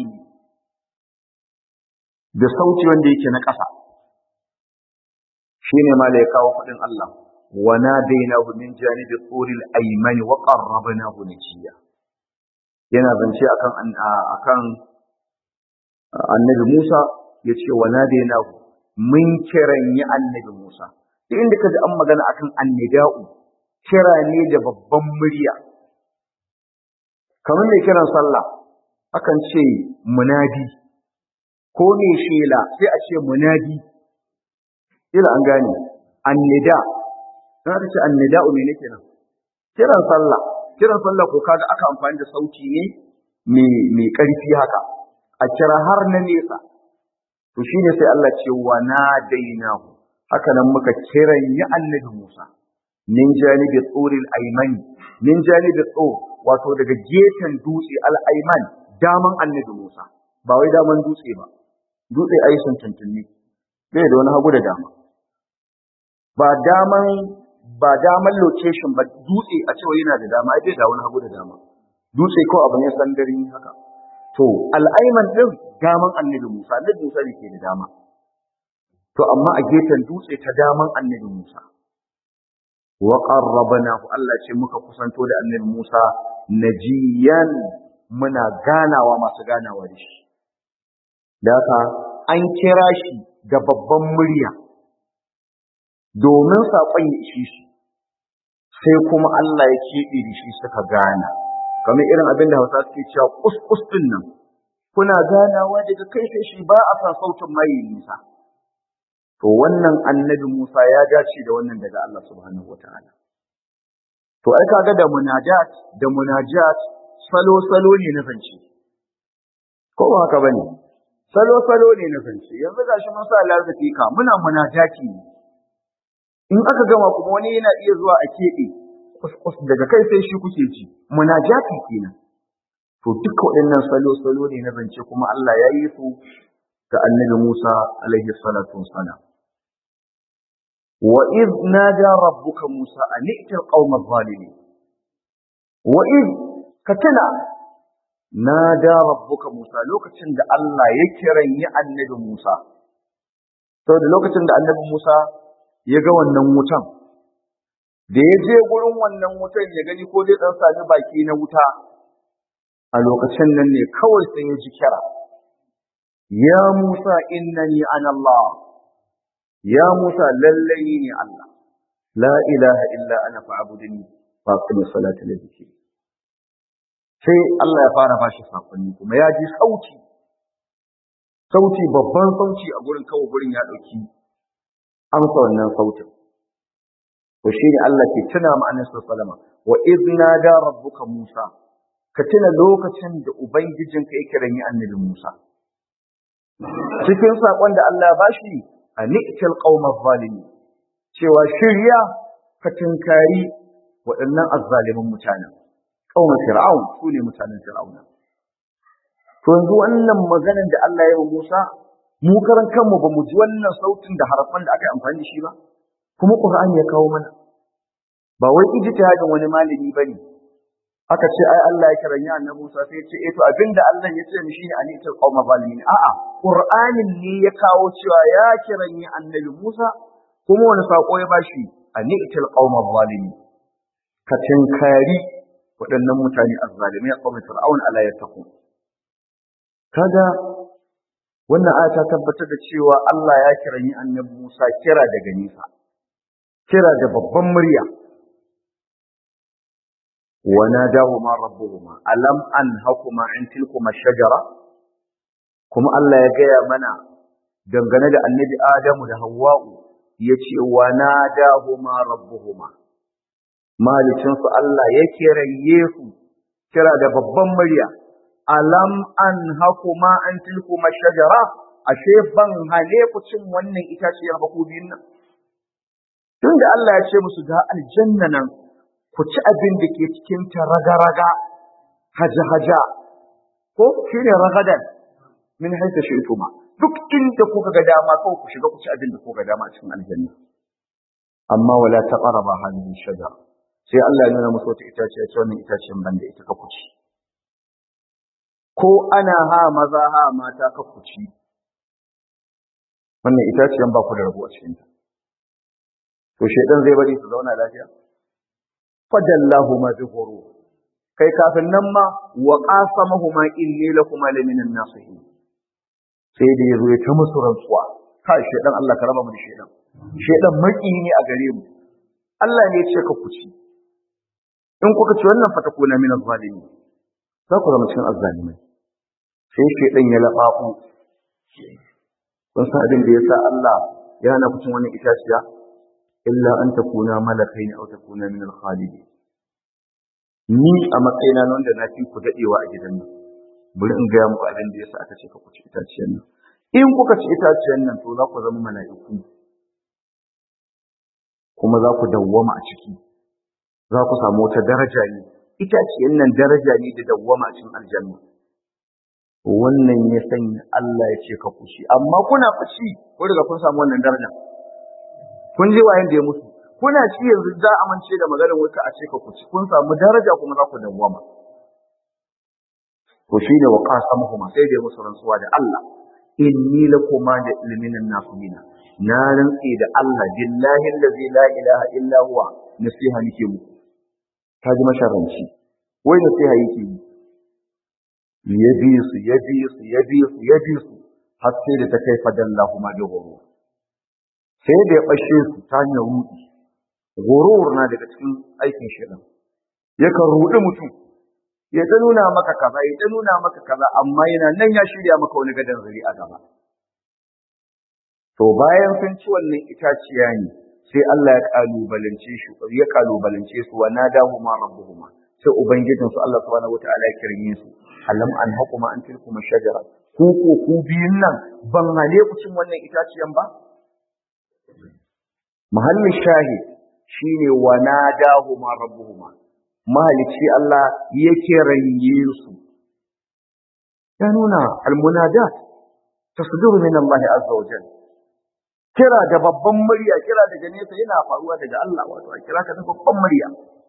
da sauti wanda yake na ƙasa. shine ma da ya kawo faɗin Allah wa nadainahu min janibi turil aymani wa qarrabnahu najiya yana zance akan akan annabi Musa yace wa nadainahu mun kiranyi annabi Musa duk inda kaji an magana akan annida'u kira ne da babban murya kamar mai kiran sallah akan ce munadi ko ne shela sai a ce munadi kila an gane annida na ta ce annida me nake nan kiran sallah kiran sallah ko kaga aka amfani da sauti ne mai mai karfi haka a kira har na nesa to shine sai Allah ce wa nadainahu haka nan muka kiran ya annabi Musa min janibi tsuril aymani min janibi tsur wato daga gefen dutse al ayman daman annabi Musa ba wai daman dutse ba dutse ai sun tuntunni bai da wani hagu da dama ba daman ba daman location ba dutse a cewa yana da dama bai da wani hagu da dama dutse ko abu ne sandarin haka to al'aiman din daman annabi Musa annabi Musa ne ke da dama to amma a gefen dutse ta daman annabi Musa wa qarrabnahu Allah ce muka kusanto da annabi Musa najiyan muna ganawa masu ganawa da shi da haka an kira shi da babban murya domin saƙon ya ishe su sai kuma Allah ya keɓe da shi suka gana kamar irin abin da Hausa suke cewa kuskus din nan kuna ganawa daga kai sai shi ba a san sautin mai nisa to wannan annabi Musa ya dace da wannan daga Allah subhanahu wataala to ai kaga da munajat da munajat salo salo ne na zance ko ba haka bane salo salo ne na zance yanzu gashi mun sa larzaki ka muna munajati ne in aka gama kuma wani yana iya zuwa a keɓe kuskus daga kai sai shi kuke ji munajati kenan to duka waɗannan salo salo ne na zance kuma Allah ya yi su ga annabi Musa alaihi salatu wassalam wa id nada rabbuka Musa an i'til qauma zalimin wa id katana nada rabbuka Musa lokacin da Allah ya kiranyi annabi Musa saboda lokacin da annabi Musa ya ga wannan wutan da ya je gurin wannan wutan ya gani ko zai dan sami baki na wuta a lokacin nan ne kawai sai ya ji kira ya Musa innani ana Allah ya Musa lallai ne Allah la ilaha illa ana fa'budni fa aqim salata li dhikri sai Allah ya fara bashi sakonni kuma ya ji sauti sauti babban sauti a gurin kawai gurin ya dauki amsa wannan sautin to shine Allah ke tuna ma annabi sallama wa idna da rabbuka Musa ka tuna lokacin da ubangijinka ya kiran annabi Musa cikin sakon da Allah ya bashi ani'til qaumaz zalimi cewa shirya ka tunkari waɗannan azzalimin mutanen qaumar fir'aun su ne mutanen fir'auna to yanzu wannan maganar da Allah ya yi Musa mu karan kanmu ba mu ji wannan sautin da harafan da aka yi amfani da shi ba kuma Qur'ani ya kawo mana ba wai ijtihadin wani malami bane aka ce ai Allah ya kiranya annabi Musa sai ya ce eh to abinda Allah ya ce mishi ne anitul qauma zalimin a'a Qur'anin ne ya kawo cewa ya kiranya annabi Musa kuma wani sako ya bashi anitul qauma zalimin ka tinkari waɗannan mutane azzalimai a qaumar fir'aun ala yattaqu kaga wannan aya ta tabbatar da cewa Allah ya kiranyi annabi Musa kira daga nisa kira da babban murya wa nadahuma rabbuhuma alam anhakuma an tilkuma shajara kuma Allah ya gaya mana dangane da annabi Adamu da Hawwa'u yace wa nadahuma rabbuhuma malicinsu Allah ya kiraye su kira da babban murya alam an hakuma an tilkuma shajara ashe ban hale ku cin wannan itaciyar ba ku biyun nan tunda Allah ya ce musu ga aljanna nan ku ci abin da ke cikin ta raga-raga haja-haja ko shine ragadan min haita shaytuma duk inda kuka ga dama kawai ku shiga ku ci abin da kuka ga dama a cikin aljanna amma wala taqraba hadhihi shajara sai Allah ya nuna musu wata itaciya ce wannan itaciyar banda ita ka ku ci ko ana ha maza ha mata ka kuci wannan itaciyan ba ku da rabu a cikin ta to shedan zai bari su zauna lafiya fadallahu ma bi ghurur kai kafin nan ma wa qasamahuma inni lakuma laminan nasihin sai da yazo ya ta musu rantsuwa kai shedan Allah ka raba mu da shedan shedan maki ne a gare mu Allah ne ya ce ka kuci in kuka ci wannan fatakuna min az-zalimin za ku zama cikin azzalimai sai shaidan ya laɓaɓu kun san abin da ya sa Allah ya hana ku cin wani itaciya illa an takuna malakai aw takuna min al-khalidi ni a matsayina na wanda na fi ku dadewa a gidan nan bari in gaya muku abin da ya sa aka ce ka ku ci itaciyar nan in kuka ci itaciyar nan to za ku zama mala'iku kuma za ku dawwama a ciki za ku samu wata daraja ne itaciyar nan daraja ne da dawwama a cikin aljanna wannan ya sanya Allah ya ce ka kushi amma kuna fushi ko daga kun samu wannan daraja kun ji wayan da ya mutu kuna ci yanzu za a mance da maganar wuta a ce ka kushi kun samu daraja kuma za ku dawwama to shi ne wa qasamuhuma sai da ya musu rantsuwa da Allah inni lakuma da ilmin nasina na rantsi da Allah billahi allazi la ilaha illa huwa nasiha nake muku ta ji masharanci wai nasiha yake yi ya bi su ya bi su ya bi su ya bi su har sai da ta kai fadallahu ma bi ghurur sai da ya bashe su ta hanyar rudi gurur na daga cikin aikin shaitan yakan rudi mutum ya ta nuna maka kaza ya ta nuna maka kaza amma yana nan ya shirya maka wani gadon zari a gaba to bayan sun ci wannan itaciya ne sai Allah ya kalubalance shi ya kalubalance su wa nadahuma rabbuhuma sai ubangijin su Allah subhanahu wataala ya kirme su alam an hukuma an tilkuma shajara ku ko ku biyun nan ban hale ku cin wannan itaciyan ba mahallin shahid shine wa nadahuma rabbuhuma mahalici Allah ya kiranye su ya nuna almunadat tasduru min Allah azza wa jalla kira da babban murya kira daga nesa yana faruwa daga Allah wato a kira ka da babban murya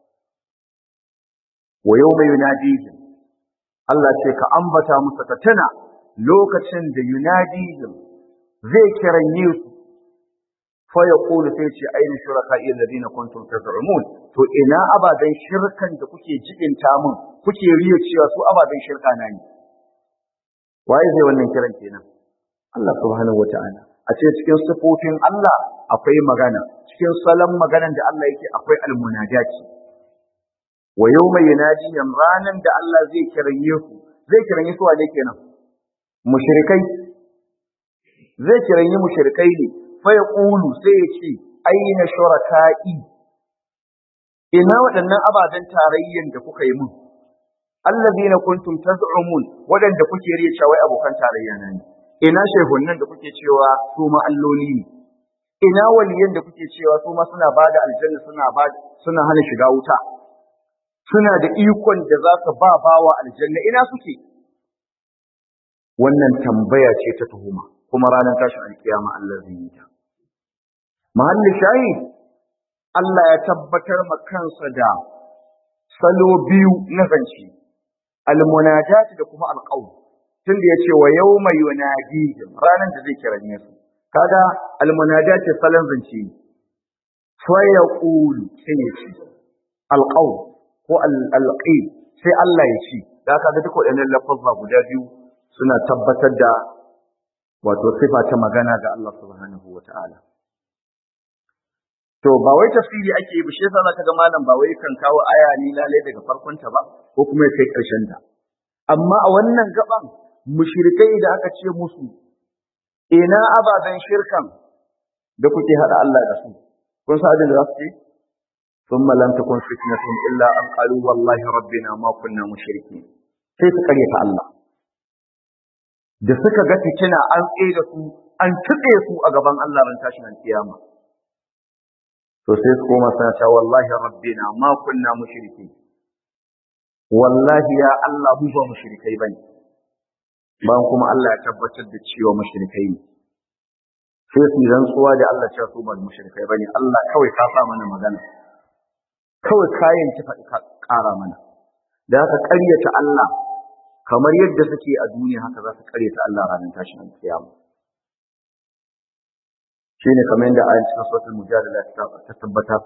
wa yawma yunadihim Allah ce ka ambata musu ka tana lokacin da yunadihim zai kiranye su fa yaqulu sai ce aina shuraka'i alladhina kuntum taz'umun to ina abadan shirkan da kuke jibinta mun kuke riya cewa su abadan shirka na ne waye zai wannan kiran kenan Allah subhanahu wata'ala a ce cikin sifofin Allah akwai magana cikin salon maganan da Allah yake akwai almunajati wa yawma yunadihim ranan da Allah zai kiranye su zai kiranye su wane kenan mushrikai zai kiranye mushrikai ne fa yaqulu sai ya ce aina shuraka'i ina waɗannan ababen tarayyan da kuka yi mun allazina kuntum taz'umun waɗanda kuke riya cewa wai abokan tarayya na ne ina shehunnan da kuke cewa su ma alloli ne ina waliyan da kuke cewa su ma suna bada aljanna suna ba suna hana shiga wuta suna da ikon da za su ba bawa aljanna ina suke wannan tambaya ce ta tuhuma kuma ranar tashin alkiyama Allah zai yi ta mahalli shahid Allah ya tabbatar ma kansa da salo biyu na zance almunajat da kuma alqawl tunda yace wa yawma yunadihim ranan da zai kira ne su kaga almunajat salon zance fa yaqulu sai ya ce alqawl ko alqil sai Allah ya ce da kaga duk waɗannan lafazza guda biyu suna tabbatar da wato sifa ta magana ga Allah subhanahu wataala to ba wai tafsiri ake yi ba shi yasa zaka ga malam ba wai kan kawo aya ni lalai daga farkon ta ba ko kuma ya kai karshen ta amma a wannan gaban mushrikai da aka ce musu ina ababen shirkan da kuke hada Allah da su kun sa da za su ce thumma lam takun fitnatun illa an qalu wallahi rabbina ma kunna mushrikin sai su karyata Allah da suka ga fitina an tsaye da su an tuɗe su a gaban Allah ran tashin kiyama to sai su koma suna cewa wallahi rabbina ma kunna mushriki wallahi ya Allah mu ba mushrikai bane bayan kuma Allah ya tabbatar da cewa mushrikai ne sai su rantsuwa da Allah cewa su ba mushrikai bane Allah kawai ka sa mana magana kawai kayan ki faɗi ka ƙara mana da haka ƙaryata Allah kamar yadda suke a duniya haka za su ƙaryata Allah ranar tashin kiyama shine kamar yadda ayin cikin sautin mujadala ta tabbatar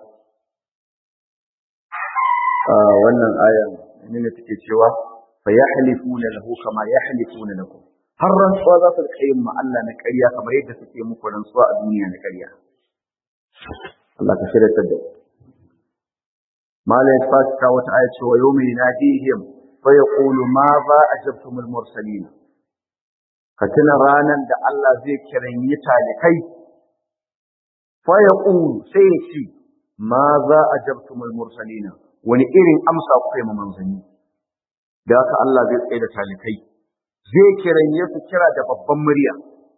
wannan ayan ne take cewa fa yahlifuna lahu kama yahlifuna lakum har rantsuwa za su kai ma Allah na ƙarya kamar yadda suke muku rantsuwa a duniya na ƙarya Allah ka shirya ta da mala ya fata wata aya cewa yawmi yanadihim fa yaqulu ma za ajabtumul mursalin ka tuna ranan da Allah zai kiranyi talikai fayaqulu sai ya ce ma za a jabtumul mursalina wani irin amsa kuka yi ma manzanni da haka Allah zai tsaye da talikai zai kiranye su kira da babban murya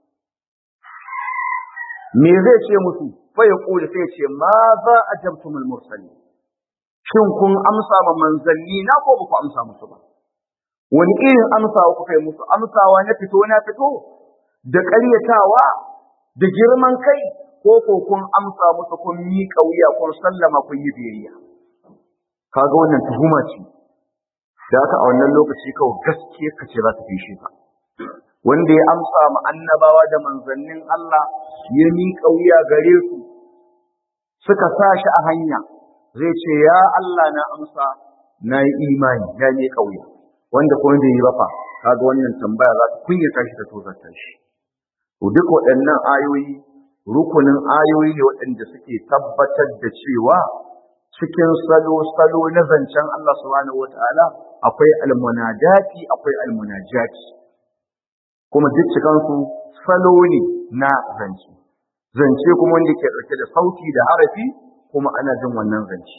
me zai ce musu fayaqulu sai ya ce ma za a jabtumul mursalina shin kun amsa ma manzanni na ko ba ku amsa musu ba wani irin amsa kuka yi musu amsawa na fito na fito da ƙaryatawa da girman kai ko ko kun amsa musu kun miƙa wuya kun sallama kun yi biyayya kaga wannan tuhuma ce da haka a wannan lokaci kawai gaskiya ka ce za ta fi shi ka wanda ya amsa ma annabawa da manzannin Allah ya miƙa wuya gare su suka sa shi a hanya zai ce ya Allah na amsa na yi imani na miƙa wuya wanda kuma bai yi ba fa kaga wannan tambaya za ta kunyata shi ta tozarta shi to duk waɗannan ayoyi rukunin ayoyi ne waɗanda suke tabbatar da cewa cikin salo-salo na zancen Allah subhanahu wata'ala akwai almunajati akwai almunajati kuma duk cikansu salo ne na zance zance kuma wanda ke ɗauke da sauti da harafi kuma ana jin wannan zance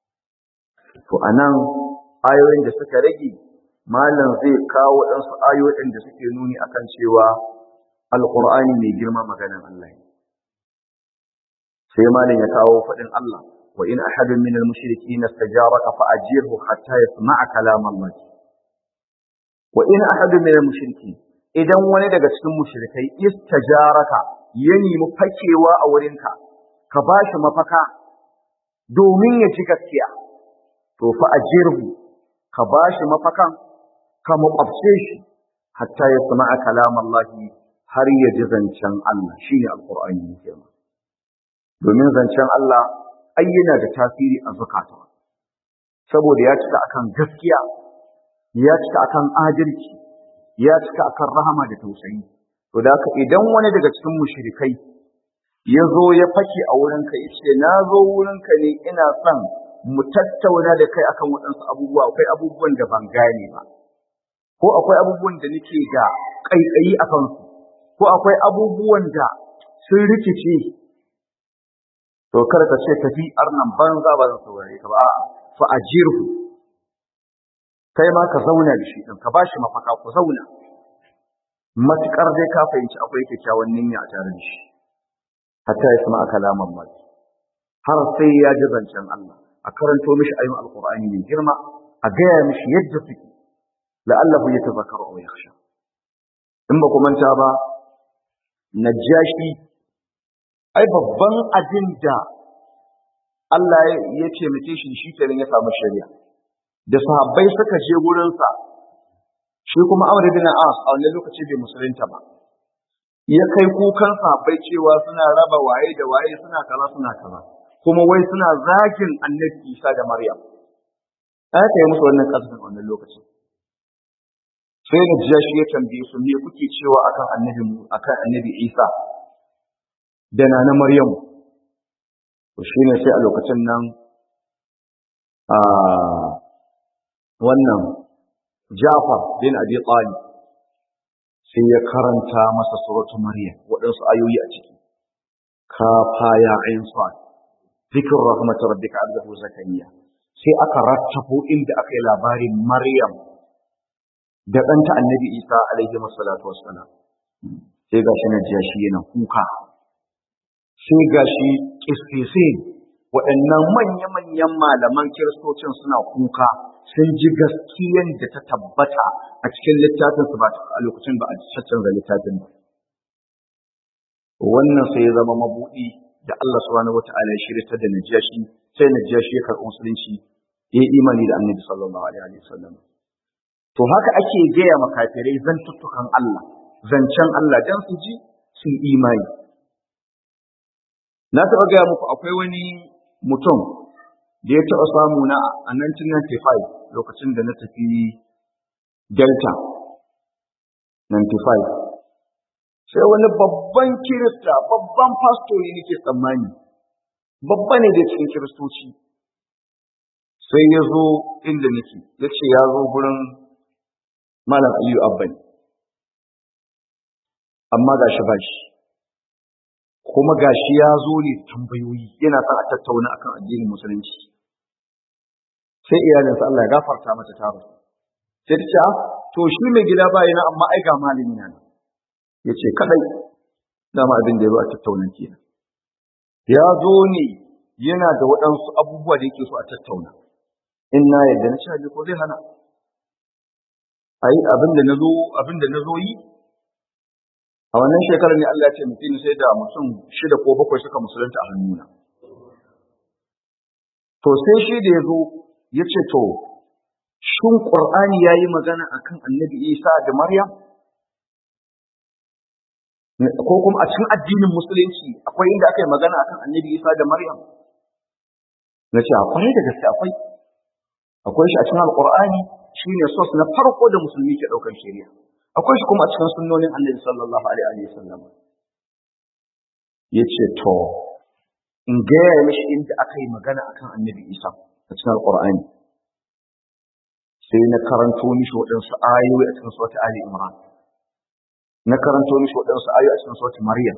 to anan ayoyin da suka rage malam zai kawo waɗansu ayoyin da suke nuni akan cewa alƙur'ani mai girma maganan Allah ne sai malam ya kawo faɗin Allah wa in ahadun minal mushrikeena istajaraka fa ajirhu hatta yasma'a kalam Allah wa in ahadun minal mushrikeen idan wani daga cikin mushrikai istajaraka ya nemi fakewa a wurinka ka bashi mafaka domin ya ji gaskiya to fa ajirhu ka bashi mafakan ka makwabce shi hatta yasma'a kalam Allah har ya ji zancen Allah shine alqur'ani ne kenan domin zancen Allah ai yana da tasiri a zukata saboda ya cika akan gaskiya ya cika akan adalci ya cika akan rahama da tausayi to da haka idan wani daga cikin mushrikai ya zo ya fake a wurinka ya ce na zo wurinka ne ina son mu tattauna da kai akan waɗansu abubuwa akwai abubuwan da ban gane ba ko akwai abubuwan da nake da ƙaiƙayi a kansu ko akwai abubuwan da sun rikice to kar ka ce tafi arnan banza ba zan saurare ka ba fa ajirhu kai ma ka zauna da shi din ka bashi mafaka ku zauna matukar dai ka fahimci akwai kyakkyawan niyya a tare da shi hatta ya sama kalaman mai har sai ya ji zancen Allah a karanto mishi ayin alqur'ani mai girma a gaya mishi yadda suke la'allahu yatazakkaru aw yakhsha in ba ku manta ba najashi ai babban abin da Allah ya taimake shi shi kenan ya samu shari'a da sahabbai suka je gurinsa shi kuma Amr bin As a wannan lokaci bai musulunta ba ya kai kukan sahabbai cewa suna raba waye da waye suna kaza suna kaza kuma wai suna zagin Annabi Isa da Maryam aka yi musu wannan kasafin wannan lokacin sai da jashi ya tambaye su me kuke cewa akan Annabi akan Annabi Isa da na na Maryamu shi ne sai a lokacin nan a wannan Jafar bin Abi Talib sai ya karanta masa suratu Maryam waɗansu ayoyi a ciki ka faya ayin sa zikr rahmat rabbika abdahu zakariya sai aka rattafo inda aka yi labarin Maryam da ɗanta Annabi Isa alaihi wassalatu wassalam sai gashi na jiya shi yana kuka sai ga shi ƙisƙisin waɗannan manya-manyan malaman kiristocin suna kuka sun ji gaskiyan da ta tabbata a cikin littafin su ba a lokacin ba a canza littafin ba wannan sai ya zama mabuɗi da Allah subhanahu wata'ala ya shirya da najashi sai najashi ya karɓi musulunci ya yi imani da annabi sallallahu alaihi wasallam to haka ake gaya makafirai zantuttukan Allah zancen Allah dan su ji su imani Na taɓa gaya muku akwai wani mutum da ya taɓa samu na a 1995 lokacin da na tafi Delta 95. Sai wani babban kirista, babban fasto ne nake tsammani, babba ne da cikin kiristoci. Sai ya zo inda nake, ya ce ya zo gurin Malam Aliyu Abbani. Amma ga shi ba shi. kuma gashi ya zo ne tambayoyi yana son a tattauna akan addinin musulunci sai iyalinsa Allah ya gafarta mata ta rasu sai ta ce to shi mai gida ba yana amma ai ga malami na ya ce kadai dama abin da ya zo a tattauna kenan ya zo ne yana da waɗansu abubuwa da yake so a tattauna in na yadda na ce ko zai hana ai abin da na zo abin da na zo yi a wannan shekarar ne Allah ya ce mutum sai da mutum shida ko bakwai suka musulunta a hannuna to sai shi da ya zo ya ce to shin ƙur'ani ya yi magana akan annabi isa da maryam ko kuma a cikin addinin musulunci akwai inda aka yi magana akan annabi isa da maryam na ce akwai da gaske akwai akwai shi a cikin alƙur'ani shine sos na farko da musulmi ke ɗaukar shari'a akwai shi kuma a cikin sunnonin annabi sallallahu alaihi wa sallam ya ce to in gaya mishi inda aka yi magana akan annabi isa a cikin alƙur'ani sai na karanto mishi waɗansu ayoyi a cikin sautin ali imran na karanto mishi waɗansu ayoyi a cikin sautin maryam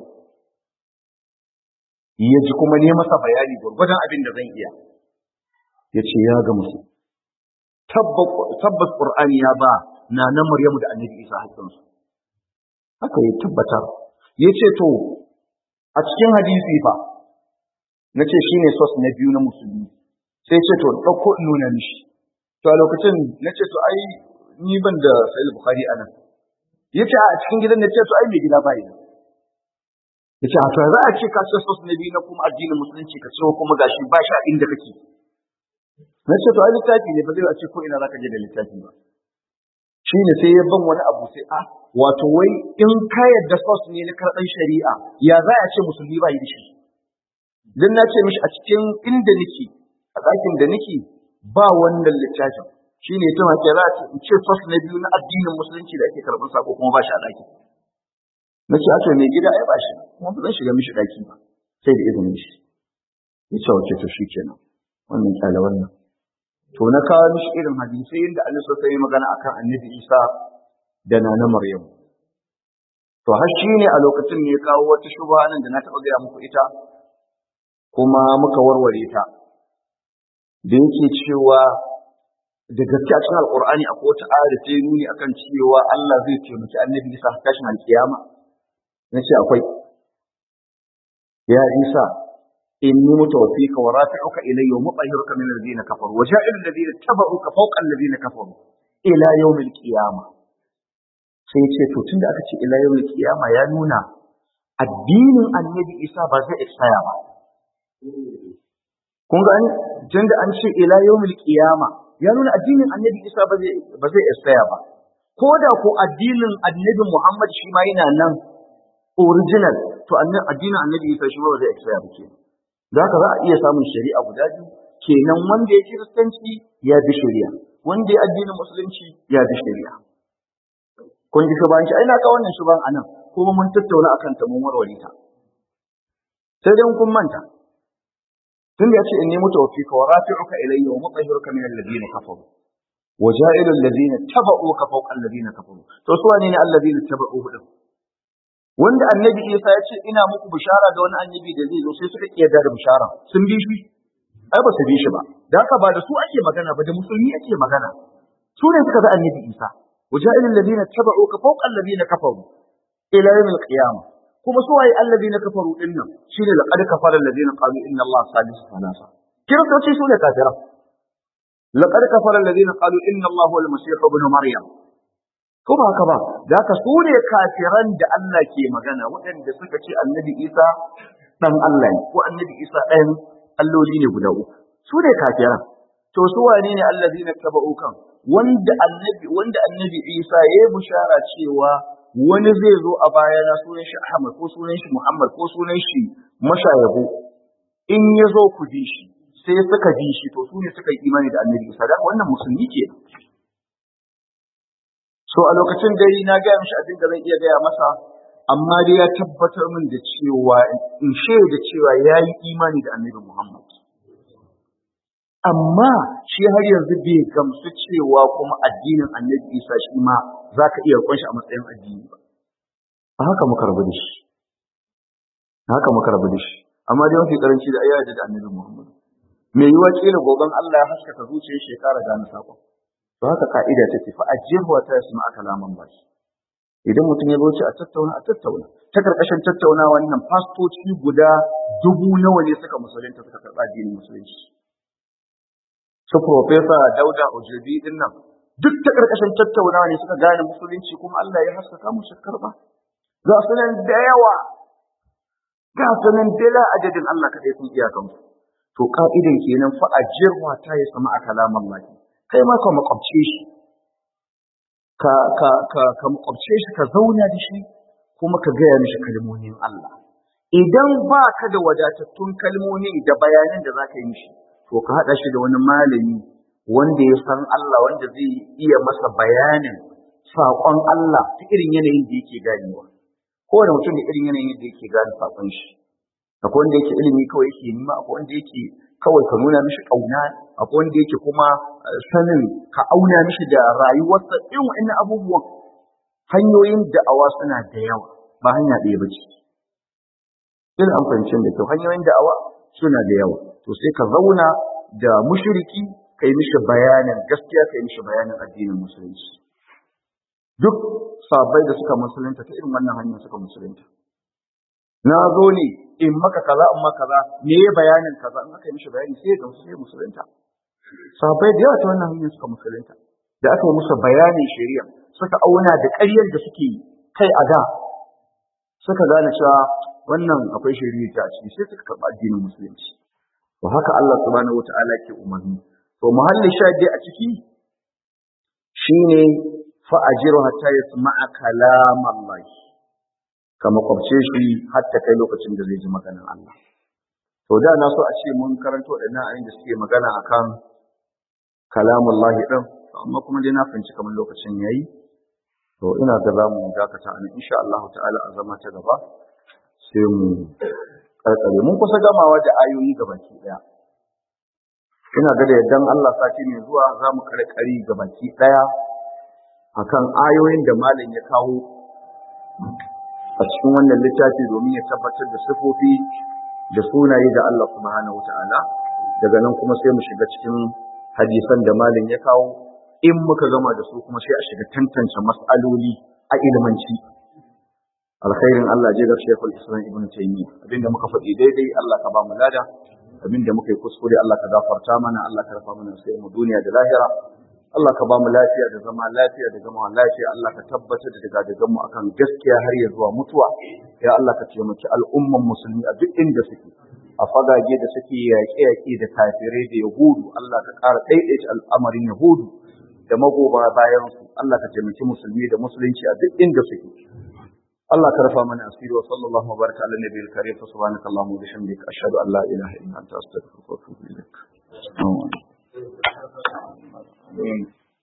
ya ji kuma ne masa bayani gwargwadon abin da zan iya ya ce ya ga musu tabbas ƙur'ani ya ba na na maryamu da annabi isa haƙƙinsu haka ya tabbatar ya ce to a cikin hadisi fa na ce shi ne sos na biyu na musulmi sai ce to ɗauko in nuna mishi to a lokacin na ce to ai ni ban da sahih bukhari anan ya ce a cikin gidan na ce to ai mai gida ba yi ya ce a to za a ce ka ce sos na biyu na kuma addinin musulunci ka ce kuma gashi ba shi a inda kake na ce to ai littafi ne ba zai a ce ko ina za ka je da littafi ba shi ne sai ya ban wani abu sai a wato wai in ka yadda sos ne na karɓar shari'a ya za a ce musulmi ba yi da shi dan na ce mishi a cikin inda nake a ɗakin da nake ba wannan littafin shi ne ta mace za in ce sos na biyu na addinin musulunci da ake karɓar sako kuma ba shi a ɗaki na ce ato mai gida ai ba shi kuma ba zan shiga mishi ɗaki ba sai da izinin shi ya ce wace to shi kenan wannan kyale wannan to na kawo mishi irin hadisai yadda Allah sai magana akan annabi Isa da nana Maryam to har shi ne a lokacin ne ya kawo wata shubha nan da na taɓa gaya muku ita kuma muka warware ta da yake cewa da gaske a cikin alkur'ani akwai wata aya da ta yi nuni akan cewa Allah zai taimaki annabi Isa tashin alkiyama na ce akwai ya Isa inni mutawaffika wa rafi'uka ilayya wa mutahhiruka min alladhina kafaru wa ja'ilu alladhina tabauka fawqa alladhina kafaru ila yawmil qiyamah sai ce to tunda aka ce ila yawmil qiyamah ya nuna addinin annabi Isa ba zai expire ba kun ga tunda an ce ila yawmil qiyamah ya nuna addinin annabi Isa ba zai ba zai expire ba ko da ko addinin annabi Muhammad shi ma yana nan original to addinin annabi Isa shi ma ba zai expire ba kenan za ka za a iya samun shari'a guda biyu kenan wanda ya kiristanci ya bi shari'a wanda ya addinin musulunci ya bi shari'a kun ji shubanci ai na ka wannan shuban anan kuma mun tattauna akan ta mun warware ta sai dai kun manta tun da yace inni mutawaffika wa rafi'uka ilayya wa mutahhiruka min alladhina kafaru wa ja'ilu alladhina tabauka fawqa alladhina kafaru to su wane ne alladhina tabauhu din wanda annabi Isa ya ce ina muku bishara da wani annabi da zai zo sai suka kiyarda da bishara sun bi shi ai ba su bi shi ba da haka ba da su ake magana ba da musulmi ake magana su ne suka ga annabi Isa waja'il alladhina tabauka fawqa alladhina kafaru ila yawm al-qiyamah kuma su waye alladhina kafaru din nan shine laqad kafara alladhina qalu inna Allah salisu thalatha kiristoci su ne kafira laqad kafara alladhina qalu inna Allah huwa al-masih ibn maryam ko ba haka ba da haka su ne kafiran da Allah ke magana waɗanda suka ce annabi Isa ɗan Allah ne ko annabi Isa ɗayan alloli ne guda uku su ne kafiran to su wane ne allazina taba'u kan wanda annabi wanda annabi Isa ya yi bushara cewa wani zai zo a bayana sunan shi Ahmad ko sunan shi Muhammad ko sunan shi mashayabu in ya zo ku bi shi sai suka bi shi to su ne suka yi imani da annabi Isa da wannan musulmi ke so a lokacin dai na gaya mishi abin da zan iya gaya masa amma dai ya tabbatar min da cewa in shaida cewa ya yi imani da annabi Muhammad amma shi har yanzu bai gamsu cewa kuma addinin annabi Isa shi ma za ka iya kunshi a matsayin addini ba a haka muka rabu da shi a haka muka rabu da shi amma dai mafi karanci da ayyana da annabi Muhammad mai yiwa kila goben Allah ya haskaka zuciyar shekara gane sakon to haka ka'ida take fa ajirwa ta yasma kalaman baki idan mutum ya zoce a tattauna a tattauna ta karkashin tattauna wannan fastoci guda dubu nawa ne suka musulunta suka karɓa addinin musulunci su profesa dauda ojebi din nan duk ta karkashin tattaunawa ne suka gane musulunci kuma Allah ya haskaka musu karɓa ga su nan da yawa ga su nan bila adadin Allah kaɗai sun iyakansu to ka'idan kenan fa ajirwa ta yasma kalaman baki kai ma ka makwabce shi ka ka ka ka makwabce shi ka zauna da shi kuma ka gaya mishi kalmomin Allah idan ba ka da wadatattun kalmomin da bayanan da za ka yi mishi to ka haɗa shi da wani malami wanda ya san Allah wanda zai iya masa bayanin saƙon Allah ta irin yanayin da yake ganewa kowane mutum da irin yanayin da yake gane saƙon shi akwai wanda yake ilimi kawai yake nima akwai wanda yake kawai ka nuna mishi kauna akwai wanda yake kuma sanin ka auna mishi da rayuwarsa irin wa'annan abubuwan hanyoyin da'awa suna da yawa ba hanya ɗaya ba ce ina an fahimci da kyau hanyoyin da'awa suna da yawa to sai ka zauna da mushriki ka yi mishi bayanin gaskiya ka yi mishi bayanin addinin musulunci duk sabai da suka musulunta ta irin wannan hanyar suka musulunta na zo ne in maka kaza in maka kaza me ya bayanin kaza in aka yi mishi bayani sai ga sai musulunta sabai da yawa ta wannan hanyar suka musulunta da aka yi musu bayanin shari'a suka auna da ƙaryar da suke kai a da suka gane cewa wannan akwai shari'a ta ciki sai suka karɓi addinin musulunci to haka Allah subhanahu wata'ala ke umarni to muhalli shahidi a ciki shine fa ajiru hatta yasma'a kalam Allah ka makwabce shi har ta kai lokacin da zai ji maganar Allah to da na so a ce mun karanto da ayoyin da suke magana akan kalamullahi din amma kuma dai na fahimci kamar lokacin yayi to ina ga za mu dakata a insha Allah ta'ala a zama ta gaba sai mu karkare mun kusa gamawa da ayoyi gabaki daya ina ga da yaddan Allah sati mai zuwa za mu karkari gabaki daya akan ayoyin da malam ya kawo a cikin wannan littafi domin ya tabbatar da sifofi da sunaye da Allah subhanahu wata'ala daga nan kuma sai mu shiga cikin hadisan da malam ya kawo in muka gama da su kuma sai a shiga tantance mas'aloli a ilmanci alkhairin Allah je ga Sheikhul Islam Ibn Taymiyyah abinda muka faɗi daidai Allah ka ba mu lada abinda muka yi kuskure Allah ka gafarta mana Allah ka rafa mana sai mu duniya da lahira Allah ka ba mu lafiya da zama lafiya da zama lafiya Allah ka tabbatar da daga daga mu akan gaskiya har ya zuwa mutuwa ya Allah ka taimaki al'umman musulmi a duk inda suke a fagage da suke yaƙe-yaƙe da kafirai da yahudu Allah ka ƙara ɗaiɗaita al'amarin yahudu da magoba bayan su Allah ka taimaki musulmi da musulunci a duk inda suke Allah ka rafa mana asiri wa sallallahu wa baraka ala nabiyil karim fa subhanaka allahumma wa bihamdika ashhadu an la ilaha illa anta astaghfiruka wa atubu ilaik